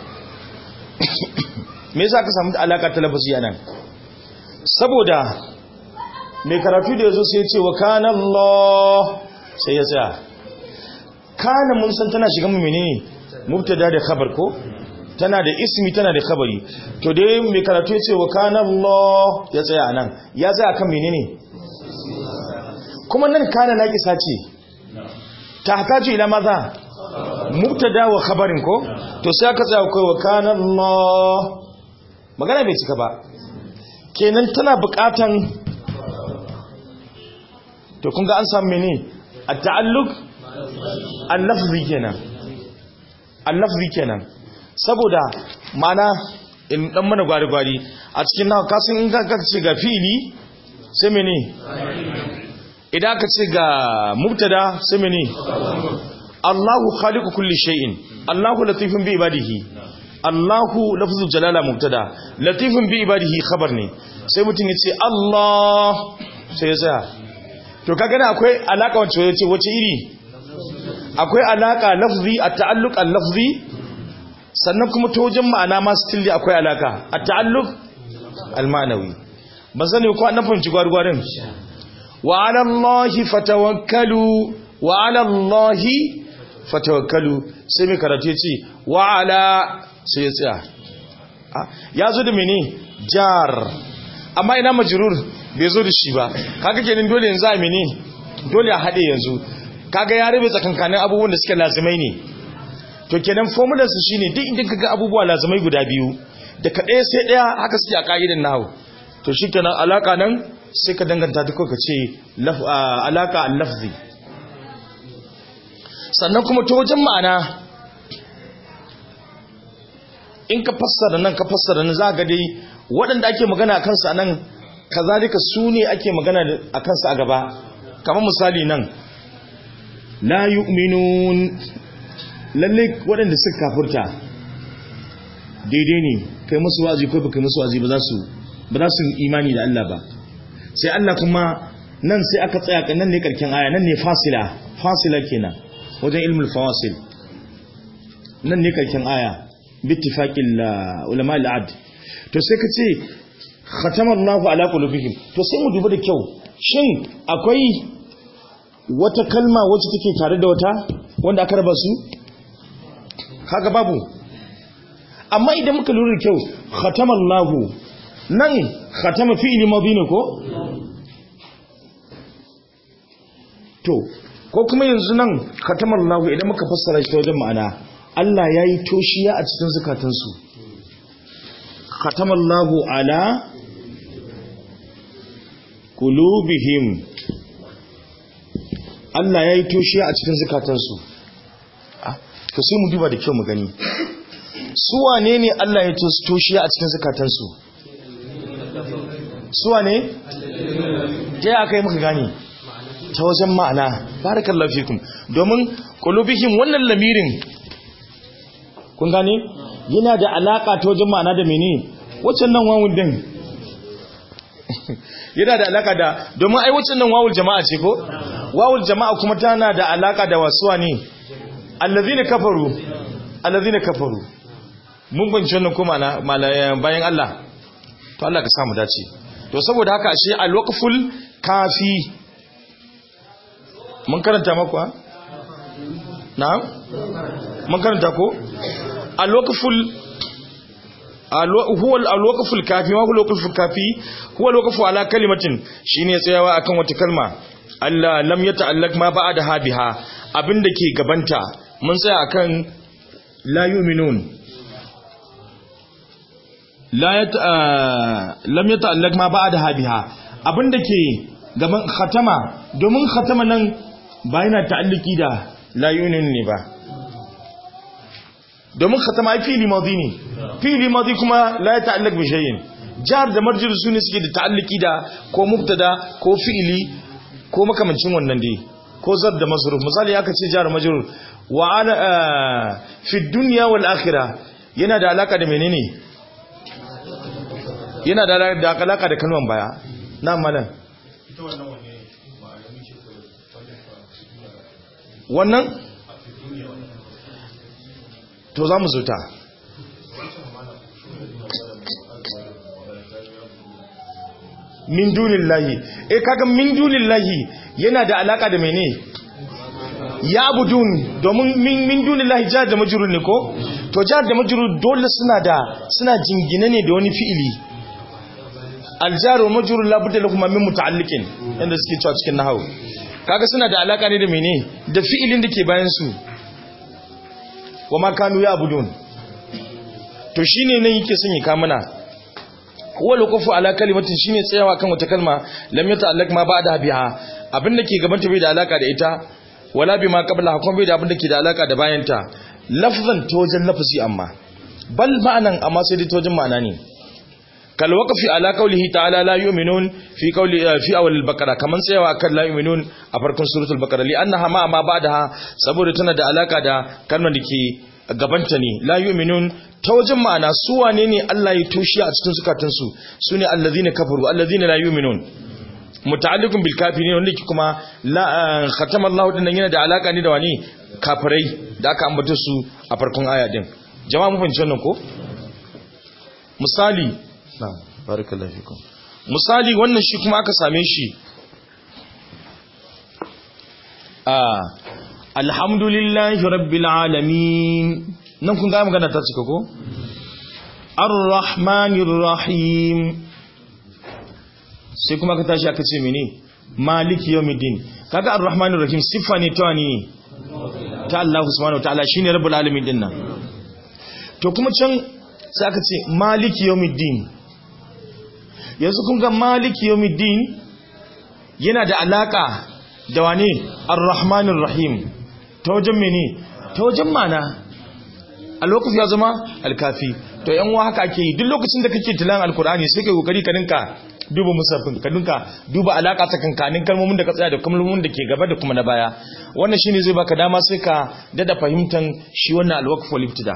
me yasa ka samu alaka ta lafziya nan saboda mai karatu da yazo sai ya ce wa kana Allah sai ya tsaya kana mun san tana shiga mu menene mubtada da khabar ko tana da ismi tana da khabari to dai mai karatu ya ce wa kana Allah ya tsaya anan ya tsaya kan menene kuma nan kana naqisa ce tahtaju ila maza mubtada wa khabarin ko to sai aka tsaya kai wa kana Allah magana bai cika ba kenan tana buƙatan to kun ga an samu menene at-ta'alluq al-lafzi kenan al-lafzi kenan saboda mana in dan mana gwari-gwari a cikin nawa kasan in ka ce ga fi'ili sai mene idan ka ce ga mubtada sai mene Allahu khaliqu kulli shay'in Allahu latifun bi ibadihi Allahu lafzu jalala mubtada latifun bi ibadihi khabar ne sai mutum ya ce Allah sai ya tsaya to kaga na akwai alaka wacce wace wace iri akwai alaka lafzi at-ta'alluq al-lafzi sannan kuma ta wajen ma'ana ma still akwai alaka at-ta'alluq al-ma'nawi ban sani ko an fahimci gwargwarin wa 'ala Allahi fatawakkalu wa 'ala Allahi fatawakkalu sai mai karatu yace wa 'ala sai ya tsaya ya zo da mene jar amma ina majrur bai zo da shi ba kaga kenan dole yanzu a mene dole a hade yanzu kaga ya rabe tsakankanin abubuwan da suke lazimai ne to kenan formular su shine duk inda kaga abubuwa lazimai guda biyu da ka ɗaya sai ɗaya haka suke a ka'idan nahu to shikenan alaka nan sai ka danganta ta ka ce alaka al-lafzi sannan kuma ta wajen ma'ana in ka fassara nan ka fassara nan za ga dai waɗanda ake magana a kansa nan kazalika su ne ake magana a kansa a gaba kamar misali nan la yu'minun lalle waɗanda suka kafurta daidai ne kai musu wazi ko baka musu wazi ba za su ba za su imani da Allah ba sai Allah kuma nan sai aka tsaya kan nan ne karkin aya nan ne fasila fasila kenan wajen ilmul fawasil nan ne karkin aya bittifaqil ulama al-ad to sai ka ce khatama Allahu ala qulubihim to sai mu duba da kyau shin akwai wata kalma wacce take tare da wata wanda aka raba su kaga babu amma idan muka lura da kyau khatama Allahu nan khatama fi'li madhi ne ko to ko kuma yanzu nan khatama Allahu idan muka fassara shi ta wajen ma'ana Allah yayi toshiya a cikin zakatansu khatama Allahu ala qulubihim Allah ya yi toshiya a cikin zukatansu to sai mu duba da kyau mu gani su wane ne Allah ya toshiya a cikin zukatansu su wane ta yi aka yi muka gani ta wajen ma'ana barakallahu fikum domin qulubihim wannan lamirin kun gane yana da alaka ta wajen ma'ana da mene waccan nan wawun din yana da alaka da domin ai waccan nan wawul jama'a ce ko wawul jama'a kuma tana da alaka da wasuwa ne allazina kafaru allazina kafaru mun banci wannan kuma bayan Allah to Allah ka samu dace to saboda haka ashe alwaqful kafi mun karanta maku ha na'am mun karanta ko alwaqful huwa alwaqful kafi ma huwa alwaqful kafi huwa alwaqfu ala kalimatin shine tsayawa akan wata kalma Allah lam yata'allaq ma ba'da biha abinda ke gabanta mun tsaya akan la yu'minun la yata lam yata'allaq ma ba'da biha abinda ke gaban khatama domin khatama nan ba yana ta'alliki da la yu'minun ne ba domin khatama ai fili madi ne fili madi kuma la yata'allaq bi shay'in jar da marjir su ne suke da ta'alliki da ko mubtada ko fi'ili ko makamancin wannan dai ko zar da masruf misali aka ce jar majrur wa ana fi dunya wal akhirah yana da alaka da menene yana da alaka da kalman baya na malan wannan to za mu zuta min dunillahi eh kaga min dunillahi yana da alaka da mene ya budun domin min min dunillahi jar da majrur ne ko to jar da majrur dole suna da suna jingine ne da wani fi'ili aljar wa majrur la budda lakum min muta'alliqin inda suke cewa cikin nahwu kaga suna da alaka ne da mene da fi'ilin da ke bayan su wa ma kanu ya budun to shine nan yake son ya kamuna huwa lukufu ala kalimatin shine tsayawa kan wata kalma lam yata'allaq ma ba'da biha abin da ke gaban ta bai da alaka da ita wala bima qabla kuma bai da abin da ke da alaka da bayan ta lafzan tojan lafzi amma bal ma'anan amma sai dai tojan ma'ana ne kal waqfi ala qawlihi ta'ala la yu'minun fi qawli fi awal al-baqara kaman tsayawa kan la yu'minun a farkon suratul baqara li annaha ma ma ba'daha saboda tana da alaka da kalmar da ke gabanta ne la yu'minun ta wajen ma'ana su wane ne Allah ya toshe a cikin zukatansu su ne allazina kafaru allazina la yu'minun muta'alliqun bil kafirin wanda ke kuma la khatama Allah din yana da alaka ne da wani kafirai da aka ambata su a farkon aya din jama'a mun fahimci wannan ko misali na barakallahu fikum misali wannan shi kuma aka same shi a alhamdulillahi rabbil alamin nan kun ga magana ta cika ko ar-rahmanir rahim sai kuma ka tashi aka ce mene maliki yawmiddin kaga ar-rahmanir rahim sifa ne ta ne ta Allah subhanahu wataala shine rabbul alamin din nan to kuma can sai aka ce maliki yawmiddin yanzu kun ga maliki yawmiddin yana da alaka da wane ar-rahmanir rahim ta wajen mene ta wajen mana a lokacin ya zama alkafi to yan wa haka ake yi duk lokacin da kake tilan alkur'ani sai kai kokari ka dinka duba musafin ka dinka duba alaka tsakankanin kalmomin da ka tsaya da kalmomin da ke gaba da kuma na baya wannan shine zai baka dama sai ka dada fahimtan shi wannan alwaqf wal ibtida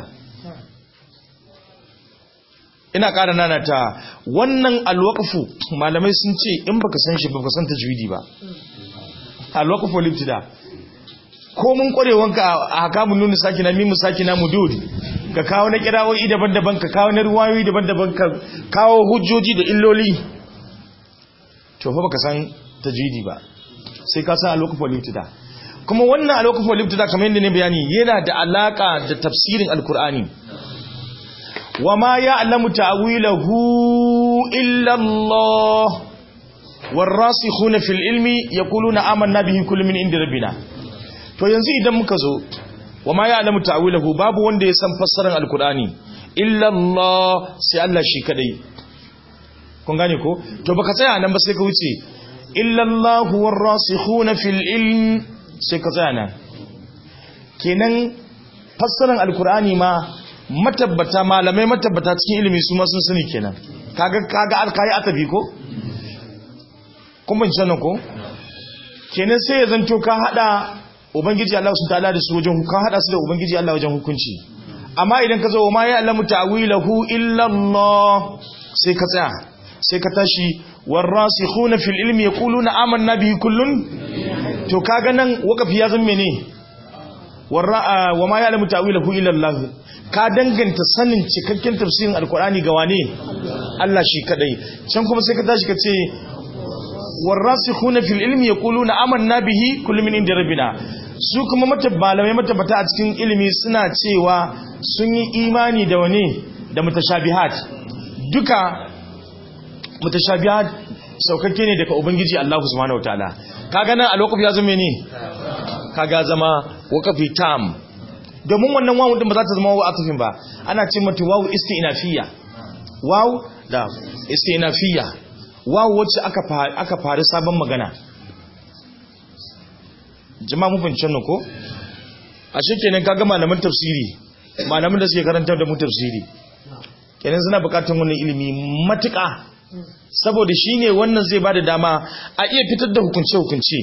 ina ƙara nana ta wannan alwaqfu malamai sun ce in baka san shi baka san tajwidi ba alwaqf wal ibtida ko mun kwarewanka a hakamun nuna sakina mimu sakina mudud ka kawo na kirawoyi daban-daban ka kawo na ruwayoyi daban-daban ka kawo hujjoji da illoli to fa baka san tajwidi ba sai ka san alwaqf wal ibtida kuma wannan alwaqf wal ibtida kamar yadda ne bayani yana da alaka da tafsirin alqur'ani wama ya'lamu ta'wilahu illa Allah والراسخون في العلم يقولون آمنا به كل من عند ربنا to yanzu idan muka zo wa ma ya'lamu ta'wilahu babu wanda ya san fassarar alqur'ani illa Allah sai Allah shi kadai kun gane ko to baka tsaya nan ba sai ka wuce illa Allah warasikhuna fil ilm sai ka tsaya nan kenan fassarar alqur'ani ma matabbata malamai matabbata cikin ilimi su ma sun sani kenan kaga kaga alkai atabi ko kun ban sanin ko kenan sai ya zanto ka hada ubangiji Allah su ta'ala da su wajen ka hada su da ubangiji Allah wajen hukunci amma idan ka zo ma ya alamu ta'wilahu illa Allah sai ka tsaya sai ka tashi warasikhuna fil ilmi yaquluna amanna bihi kullun to kaga nan wakafi ya zama mene warra wa ma ya alamu ta'wilahu illa Allah ka danganta sanin cikakken tafsirin alqur'ani ga wane Allah shi kadai can kuma sai ka tashi ka ce warasikhuna fil ilmi yaquluna amanna bihi kullu min inda rabbina su kuma malamai matabbata a cikin ilimi suna cewa sun yi imani da wani da mutashabihat duka mutashabihat saukakke ne daga ubangiji Allah subhanahu wataala kaga nan alwaqf ya zama ne kaga zama waqfi tam domin wannan wawu din ba za ta zama wawu atufin ba ana ce mata wawu istinafiyya wawu da istinafiyya wawu wacce aka aka fari sabon magana jama'a mun fahimci nan ko a kenan kaga malaman tafsiri malaman da suke karantar da mu tafsiri kenan suna bukatar wannan ilimi matuƙa saboda shine wannan zai bada dama a iya fitar da hukunce hukunce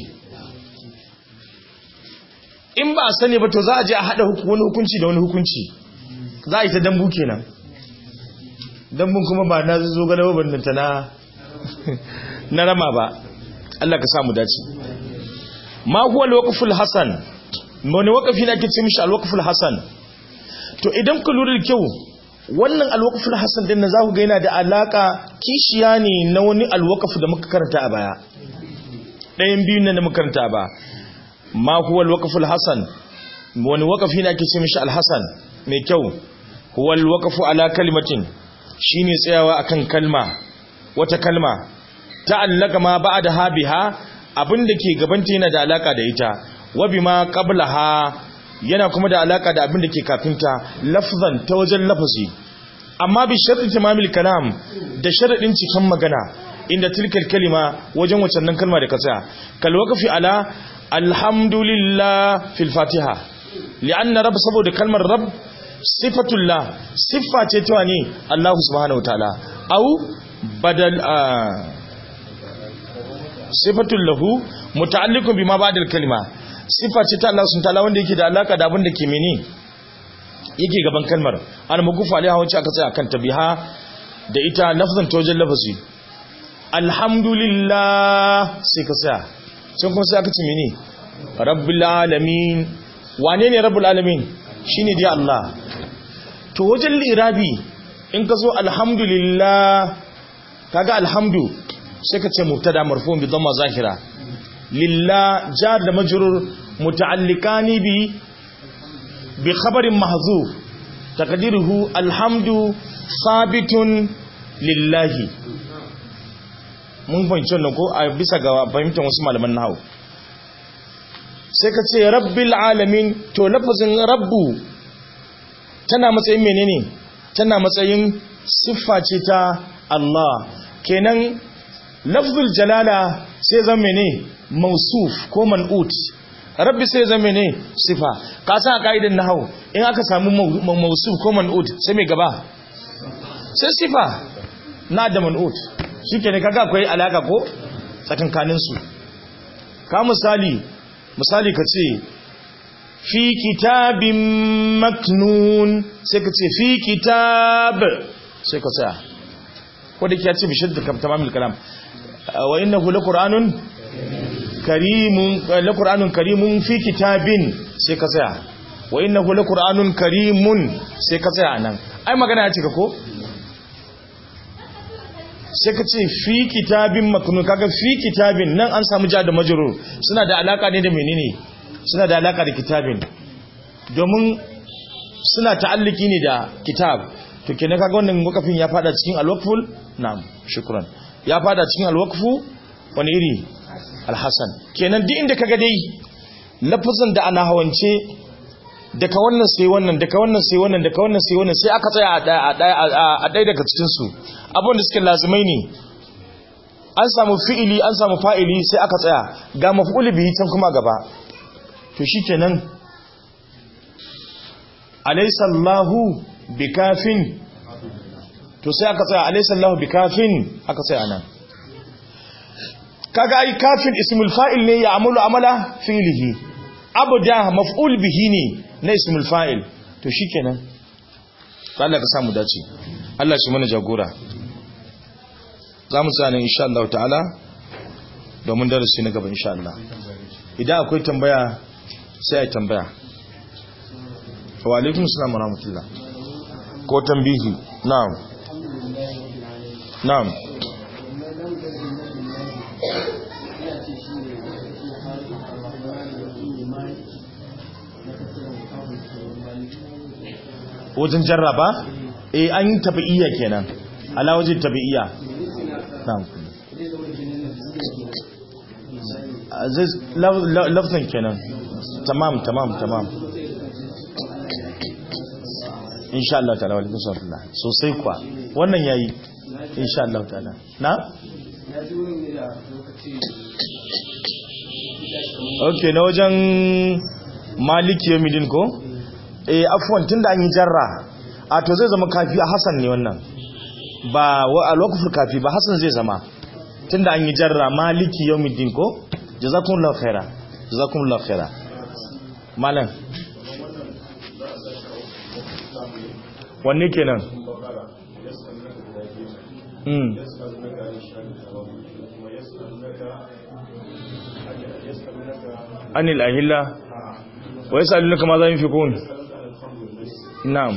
in ba a sani ba to za a je a hada wani hukunci da wani hukunci za a yi ta dambu kenan dambun kuma ba na zo gane ba ta na na rama ba Allah ka samu dace ma huwa al-waqful hasan wani waqafi ne ake ce mishi al-waqful hasan to idan ku lura da kyau wannan al-waqful hasan din za ku ga yana da alaka kishiya ne na wani al-waqf da muka karanta a baya ɗayan biyun nan da muka karanta ba ma huwa al-waqful hasan wani waqafi ne ake ce mishi al-hasan mai kyau huwa al-waqfu ala kalimatin shine tsayawa akan kalma wata kalma ta'allaka ma ba'da biha abin da ke gabanta yana da alaka da ita wabi ma qablaha yana kuma da alaka da abin da ke kafinta lafzan ta wajen lafazi amma bi sharti tamamil kalam da sharadin cikin magana inda tilkal kalima wajen wacan nan kalma da ka tsaya kal waqfi ala alhamdulillah fil fatiha li'anna rabb saboda kalmar rabb sifatullah siffa ce ta ne Allah subhanahu wataala au badal sifatul lahu muta'alliqun bima ba'da al-kalima sifa ce ta Allah subhanahu wataala wanda yake da alaka da abin da ke mene yake gaban kalmar al mugufa alaiha wacce aka tsaya kan tabiha da ita lafzan tawajjal lafazi alhamdulillah sai ka tsaya sai kuma sai aka ce mene rabbil alamin wane ne rabbul alamin shine dai Allah to wajen lirabi in ka zo alhamdulillah kaga alhamdu sai ka ce mubtada marfu bi dhamma zahira lillah jar da majrur muta'alliqani bi bi khabarin mahzuf taqdiruhu alhamdu sabitun lillahi mun fahimci wannan ko a bisa ga fahimtar wasu malaman nahwu sai ka ce rabbil alamin to lafazin rabbu tana matsayin menene tana matsayin siffa ce ta Allah kenan lafzul jalala sai zama mene mausuf ko man'ut rabbi sai zama mene sifa ka san a kaidan nahwu in aka samu mausuf ko man'ut sai mai gaba sai sifa na da man'ut shikenan kaga akwai alaka ko tsakankanin su ka misali misali ka ce fi kitabin maknun sai ka ce fi kitab sai ka tsaya ko da kiya ce bishir da tamamil kalam wa innahu laqur'anun karimun laqur'anun karimun fi kitabin sai ka tsaya wa innahu laqur'anun karimun sai ka tsaya nan ai magana ya cika ko sai ka ce fi kitabin maknun kaga fi kitabin nan an samu ja da majrur suna da alaka ne da menene suna da alaka da kitabin domin suna ta'alliki ne da kitab to kenan kaga wannan wakafin ya fada cikin alwaqful na'am shukran ya fada cikin alwaqfu wani iri alhasan kenan duk inda kaga dai lafazin da ana hawance daga wannan sai wannan daga wannan sai wannan daga wannan sai wannan sai aka tsaya a daya a daya daga cikin su abin da suke lazimai ne an samu fi'ili an samu fa'ili sai aka tsaya ga maf'ul bihi can kuma gaba to shikenan alaysa Allahu bikafin to sai aka tsaya alaysa Allahu bikafin aka tsaya nan kaga ai kafin ismul fa'il ne ya amalu amala fi'lihi abda maf'ul bihi ne na ismul fa'il to shikenan Allah ka samu dace Allah shi mana jagora za mu tsaya insha Allah ta'ala domin darasi na gaba insha Allah idan akwai tambaya sai ai tambaya wa alaikum assalam wa rahmatullah ko tambihi na'am na'am wajen jarraba eh an yi tabi'iyya kenan ala wajen tabi'iyya na'am zai lafzan kenan tamam tamam tamam insha Allah ta'ala wa alaikum salam sosai kuwa wannan yayi insha Allah ta'ala na okay na wajen maliki yamidin ko eh afwan tunda an yi jarra a to zai zama kafi a hasan ne wannan ba al-waqf kafi ba hasan zai zama tunda an yi jarra maliki yawmiddin ko jazakumullahu khaira jazakumullahu khaira malam wanne kenan mm anil ahilla wa yasalunaka ma za yunfikun na'am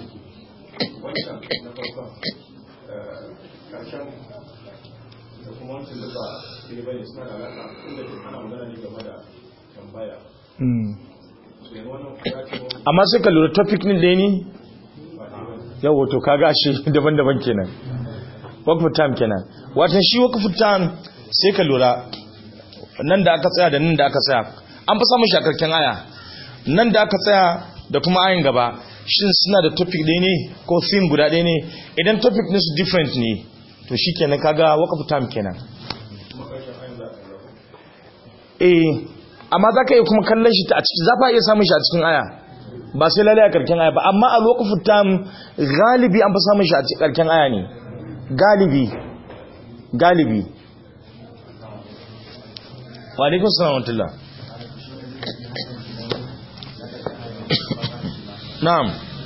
amma sai ka lura topic ne da ni yawo to kaga ashe daban-daban kenan wakfu time kenan watan shi wakfu time sai ka lura nan da aka tsaya da nan da aka tsaya an fi samun shakarken aya nan da aka tsaya da kuma ayin gaba shin suna da topic ɗaya ne ko theme guda ɗaya ne idan topic ne su different ne to shi kenan kaga wakfu time kenan eh amma za ka iya kuma kallon shi a ciki za fa iya samun shi a cikin aya ba sai lalai a karken aya ba amma a lokacin tam galibi an fi samun shi a cikin karken aya ne galibi galibi wa alaikun salam wa tullah na'am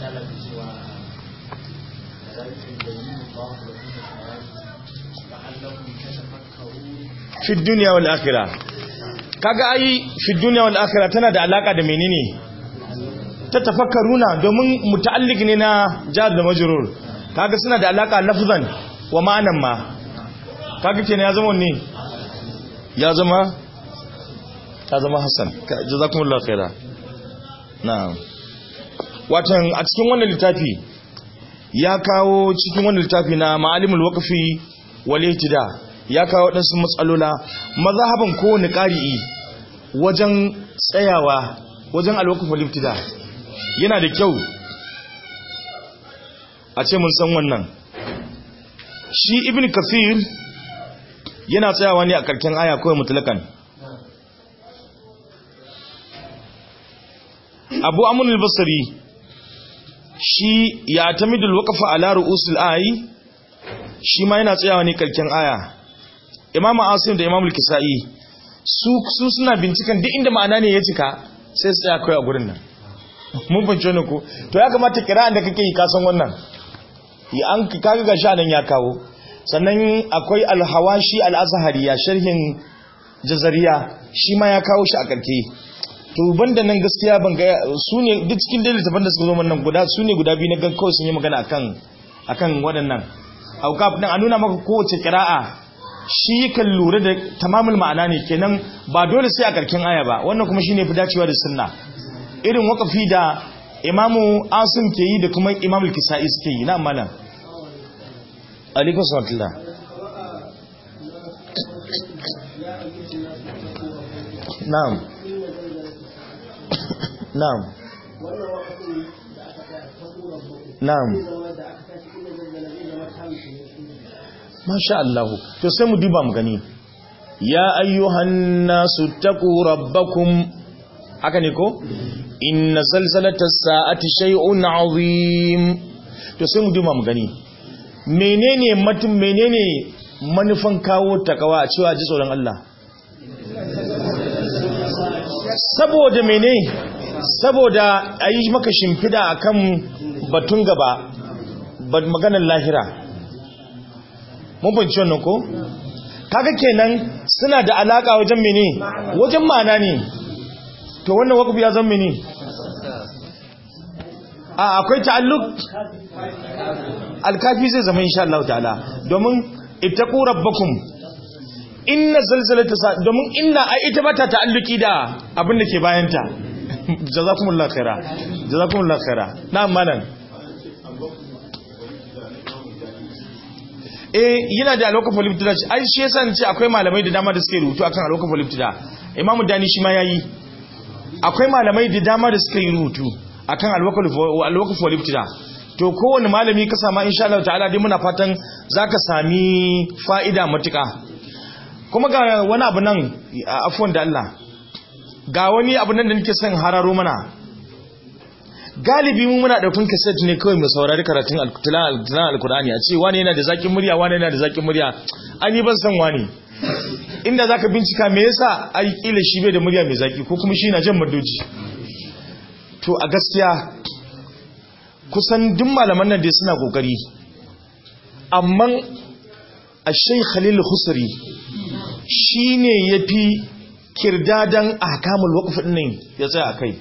fi duniya wal akhirah kaga ai fi duniya wal akhirah tana da alaka da menene ta tafakkaruna domin muta'alliq ne na jar da majrur kaga suna da alaka lafzan wa ma'anan ma kaga kenan ya zama ne ya zama ya zama hasan jazakumullahu khaira na'am watan a cikin wannan littafi ya kawo cikin wannan littafi na ma'alimul waqfi wal ihtida ya kawo wadansu matsalola mazhaban kowane qari'i wajen tsayawa wajen alwaqf wal ihtida yana da kyau a ce mun san wannan shi ibn kafir yana tsayawa ne a karken aya kawai mutlakan abu amun al-basri shi ya tamidul waqfa ala ru'usul ayi shi ma yana tsayawa ne karken aya imamu asim da imamu al-kisai su su suna binciken duk inda ma'ana ne ya cika sai su tsaya kai a gurin nan mun fahimci ne ko to ya kamata kira'an da kake yi ka san wannan ya an kaga gashi nan ya kawo sannan akwai al-hawashi al-azhari ya sharhin jazariya shi ma ya kawo shi a karke to banda nan gaskiya ban ga su ne duk cikin dalilin da suka zo nan guda su ne guda biyu na gan kawai sun yi magana akan akan waɗannan aukaf din a nuna maka kowace kira'a shi kan lura da tamamul ma'ana ne kenan ba dole sai a karkin aya ba wannan kuma shine fi dacewa da sunna irin wakafi da imamu asim ke yi da kuma imamul kisa'i suke yi na malam alaikun sallatullah na'am na'am na'am masha Allah to sai mu duba mu gani ya ayyuhan nasu taqu rabbakum haka ne ko inna zalzalata sa'ati shay'un azim to sai mu duba mu gani menene mutum menene manufan kawo takawa a cewa ji tsoron Allah saboda mene saboda ayi maka shimfida akan batun gaba maganar lahira mun fahimci wannan ko kaga kenan suna da alaka wajen mene wajen ma'ana ne to wannan wakafi ya zama mene a akwai ta'alluq alkafi zai zama insha Allah ta'ala domin ittaqu rabbakum inna zalzalata sa domin inna ai ita bata ta'alluki da abin da ke bayanta jazakumullahu khaira jazakumullahu khaira na'am malam eh yana da alwaka foliptida ai shi yasa ce akwai malamai da dama da suke rubutu akan alwaka foliptida imamu dani shi ma yayi akwai malamai da dama da suka yi rubutu akan alwaka foliptida to kowane malami ka sama insha Allah ta'ala dai muna fatan zaka sami fa'ida matuka kuma ga wani abu nan afwan da Allah ga wani abu nan da nake son hararo mana galibi mu muna daukun cassette ne kawai mu saurari karatun al-Qur'ani al-Qur'ani a ce wani yana da zakin murya wani yana da zakin murya ani ban san wani inda zaka bincika me yasa ai kila shi bai da murya mai zaki ko kuma shi na jan madoji to a gaskiya kusan duk malaman nan dai suna kokari amma Ash-Shaykh Khalil Khusri shine yafi kirdadan ahkamul waqf din ya tsaya akai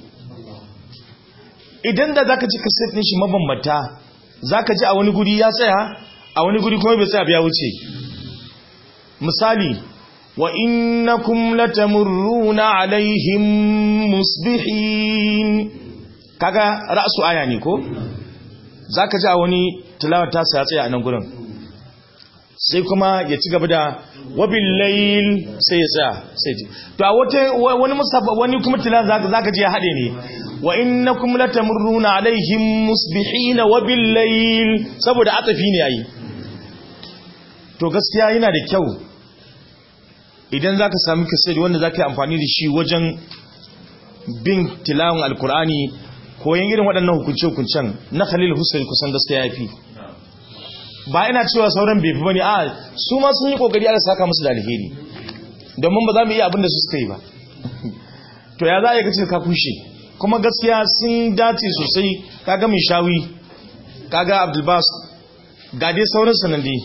idan da zaka ji kaset din shi mabambanta zaka ji a wani guri ya tsaya a wani guri kuma bai tsaya ya wuce misali wa innakum latamurruna alaihim musbihin kaga ra'su aya ne ko zaka ji a wani tilawar ta ya tsaya a nan gurin sai kuma ya ci gaba da wabil layl sai ya tsaya sai to a wata wani musabba wani kuma tilawar zaka zaka ji ya hade ne wa innakum latamurruna alaihim musbihina wa billayl saboda atafi ne yayi to gaskiya yana da kyau idan zaka samu kasiri wanda zaka yi amfani da shi wajen bin tilawun alkur'ani koyan irin waɗannan hukunce-hukuncen na khalil hussein kusan gaskiya yafi ba ina cewa sauran bai fi bane a su ma sun yi kokari aka saka musu da alheri domin ba za mu iya abin da su suka yi ba to ya za a yi kace ka kushe kuma gaskiya sun dace sosai kaga mai shawi kaga abdulbas ga dai sauran sanadi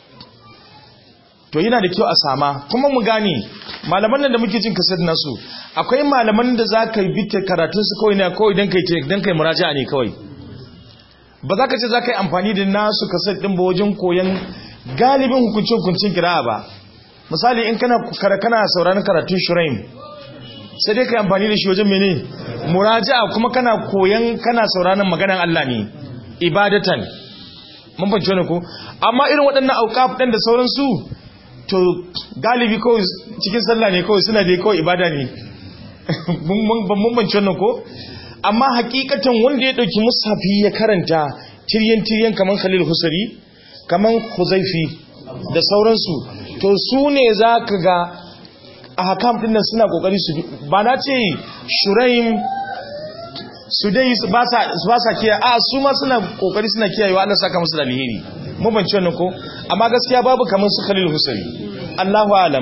to yana da kyau a sama kuma mu gane malaman nan da muke jin kasar nasu akwai malaman da za ka bi ta karatun su kawai na kawai don kai don kai muraja'a ne kawai ba za ka ce za ka yi amfani da nasu kasar ɗin ba wajen koyon galibin hukuncin-hukuncin kira ba misali in kana kana sauraron karatun shuraim sai dai ka yi amfani da shi wajen mene muraja'a kuma kana koyan kana sauraron maganan Allah ne ibadatan mun fahimci wannan ko amma irin waɗannan auqaf ɗin da sauransu to galibi kawai cikin sallah ne kawai suna dai kawai ibada ne mun fahimci wannan ko amma hakikatan wanda ya ɗauki musafi ya karanta tiryan tiryan kaman Khalil Husari kaman Huzaifi da sauransu to su ne za ka ga a hakam ɗin nan suna ƙoƙari su ba na ce shuraim su dai ba sa kiyaye a su ma suna ƙoƙari suna kiyayewa Allah saka musu da alheri mu ban wannan ko amma gaskiya babu kamar su Khalil Husari Allahu alam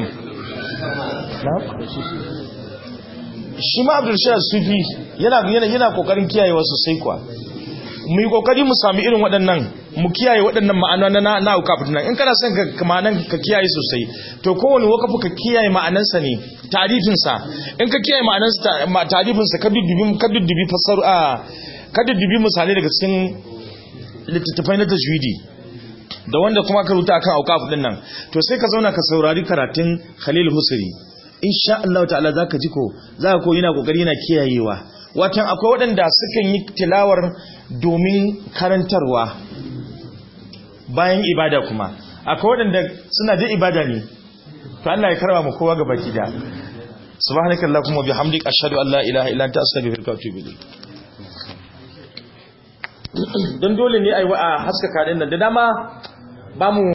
shi ma Abdul Shah Sufi yana yana yana kokarin kiyayewa sosai kuwa mu yi kokari mu sami irin waɗannan mu kiyaye waɗannan ma'ana na na ukafin nan in kana son ka ma'anan ka kiyaye sosai to kowane wakafu ka kiyaye ma'anansa ne tarifin sa in ka kiyaye ma'anansa tarifin sa ka duddubi ka duddubi fasar a ka duddubi misali daga cikin littattafai na tajwidi da wanda kuma ka rubuta akan aukaf din nan to sai ka zauna ka saurari karatun Khalil Husri insha Allah ta'ala zaka ji ko zaka ko yana kokari yana kiyayewa watan akwai waɗanda sukan yi tilawar domin karantarwa bayan ibada kuma akwai waɗanda suna da ibada ne to Allah ya karba mu kowa ga baki da subhanakallahumma bihamdika ashhadu an la ilaha illa anta astaghfiruka wa atubu ilayk don dole ne a yi wa a haskaka ɗin nan da dama ba mu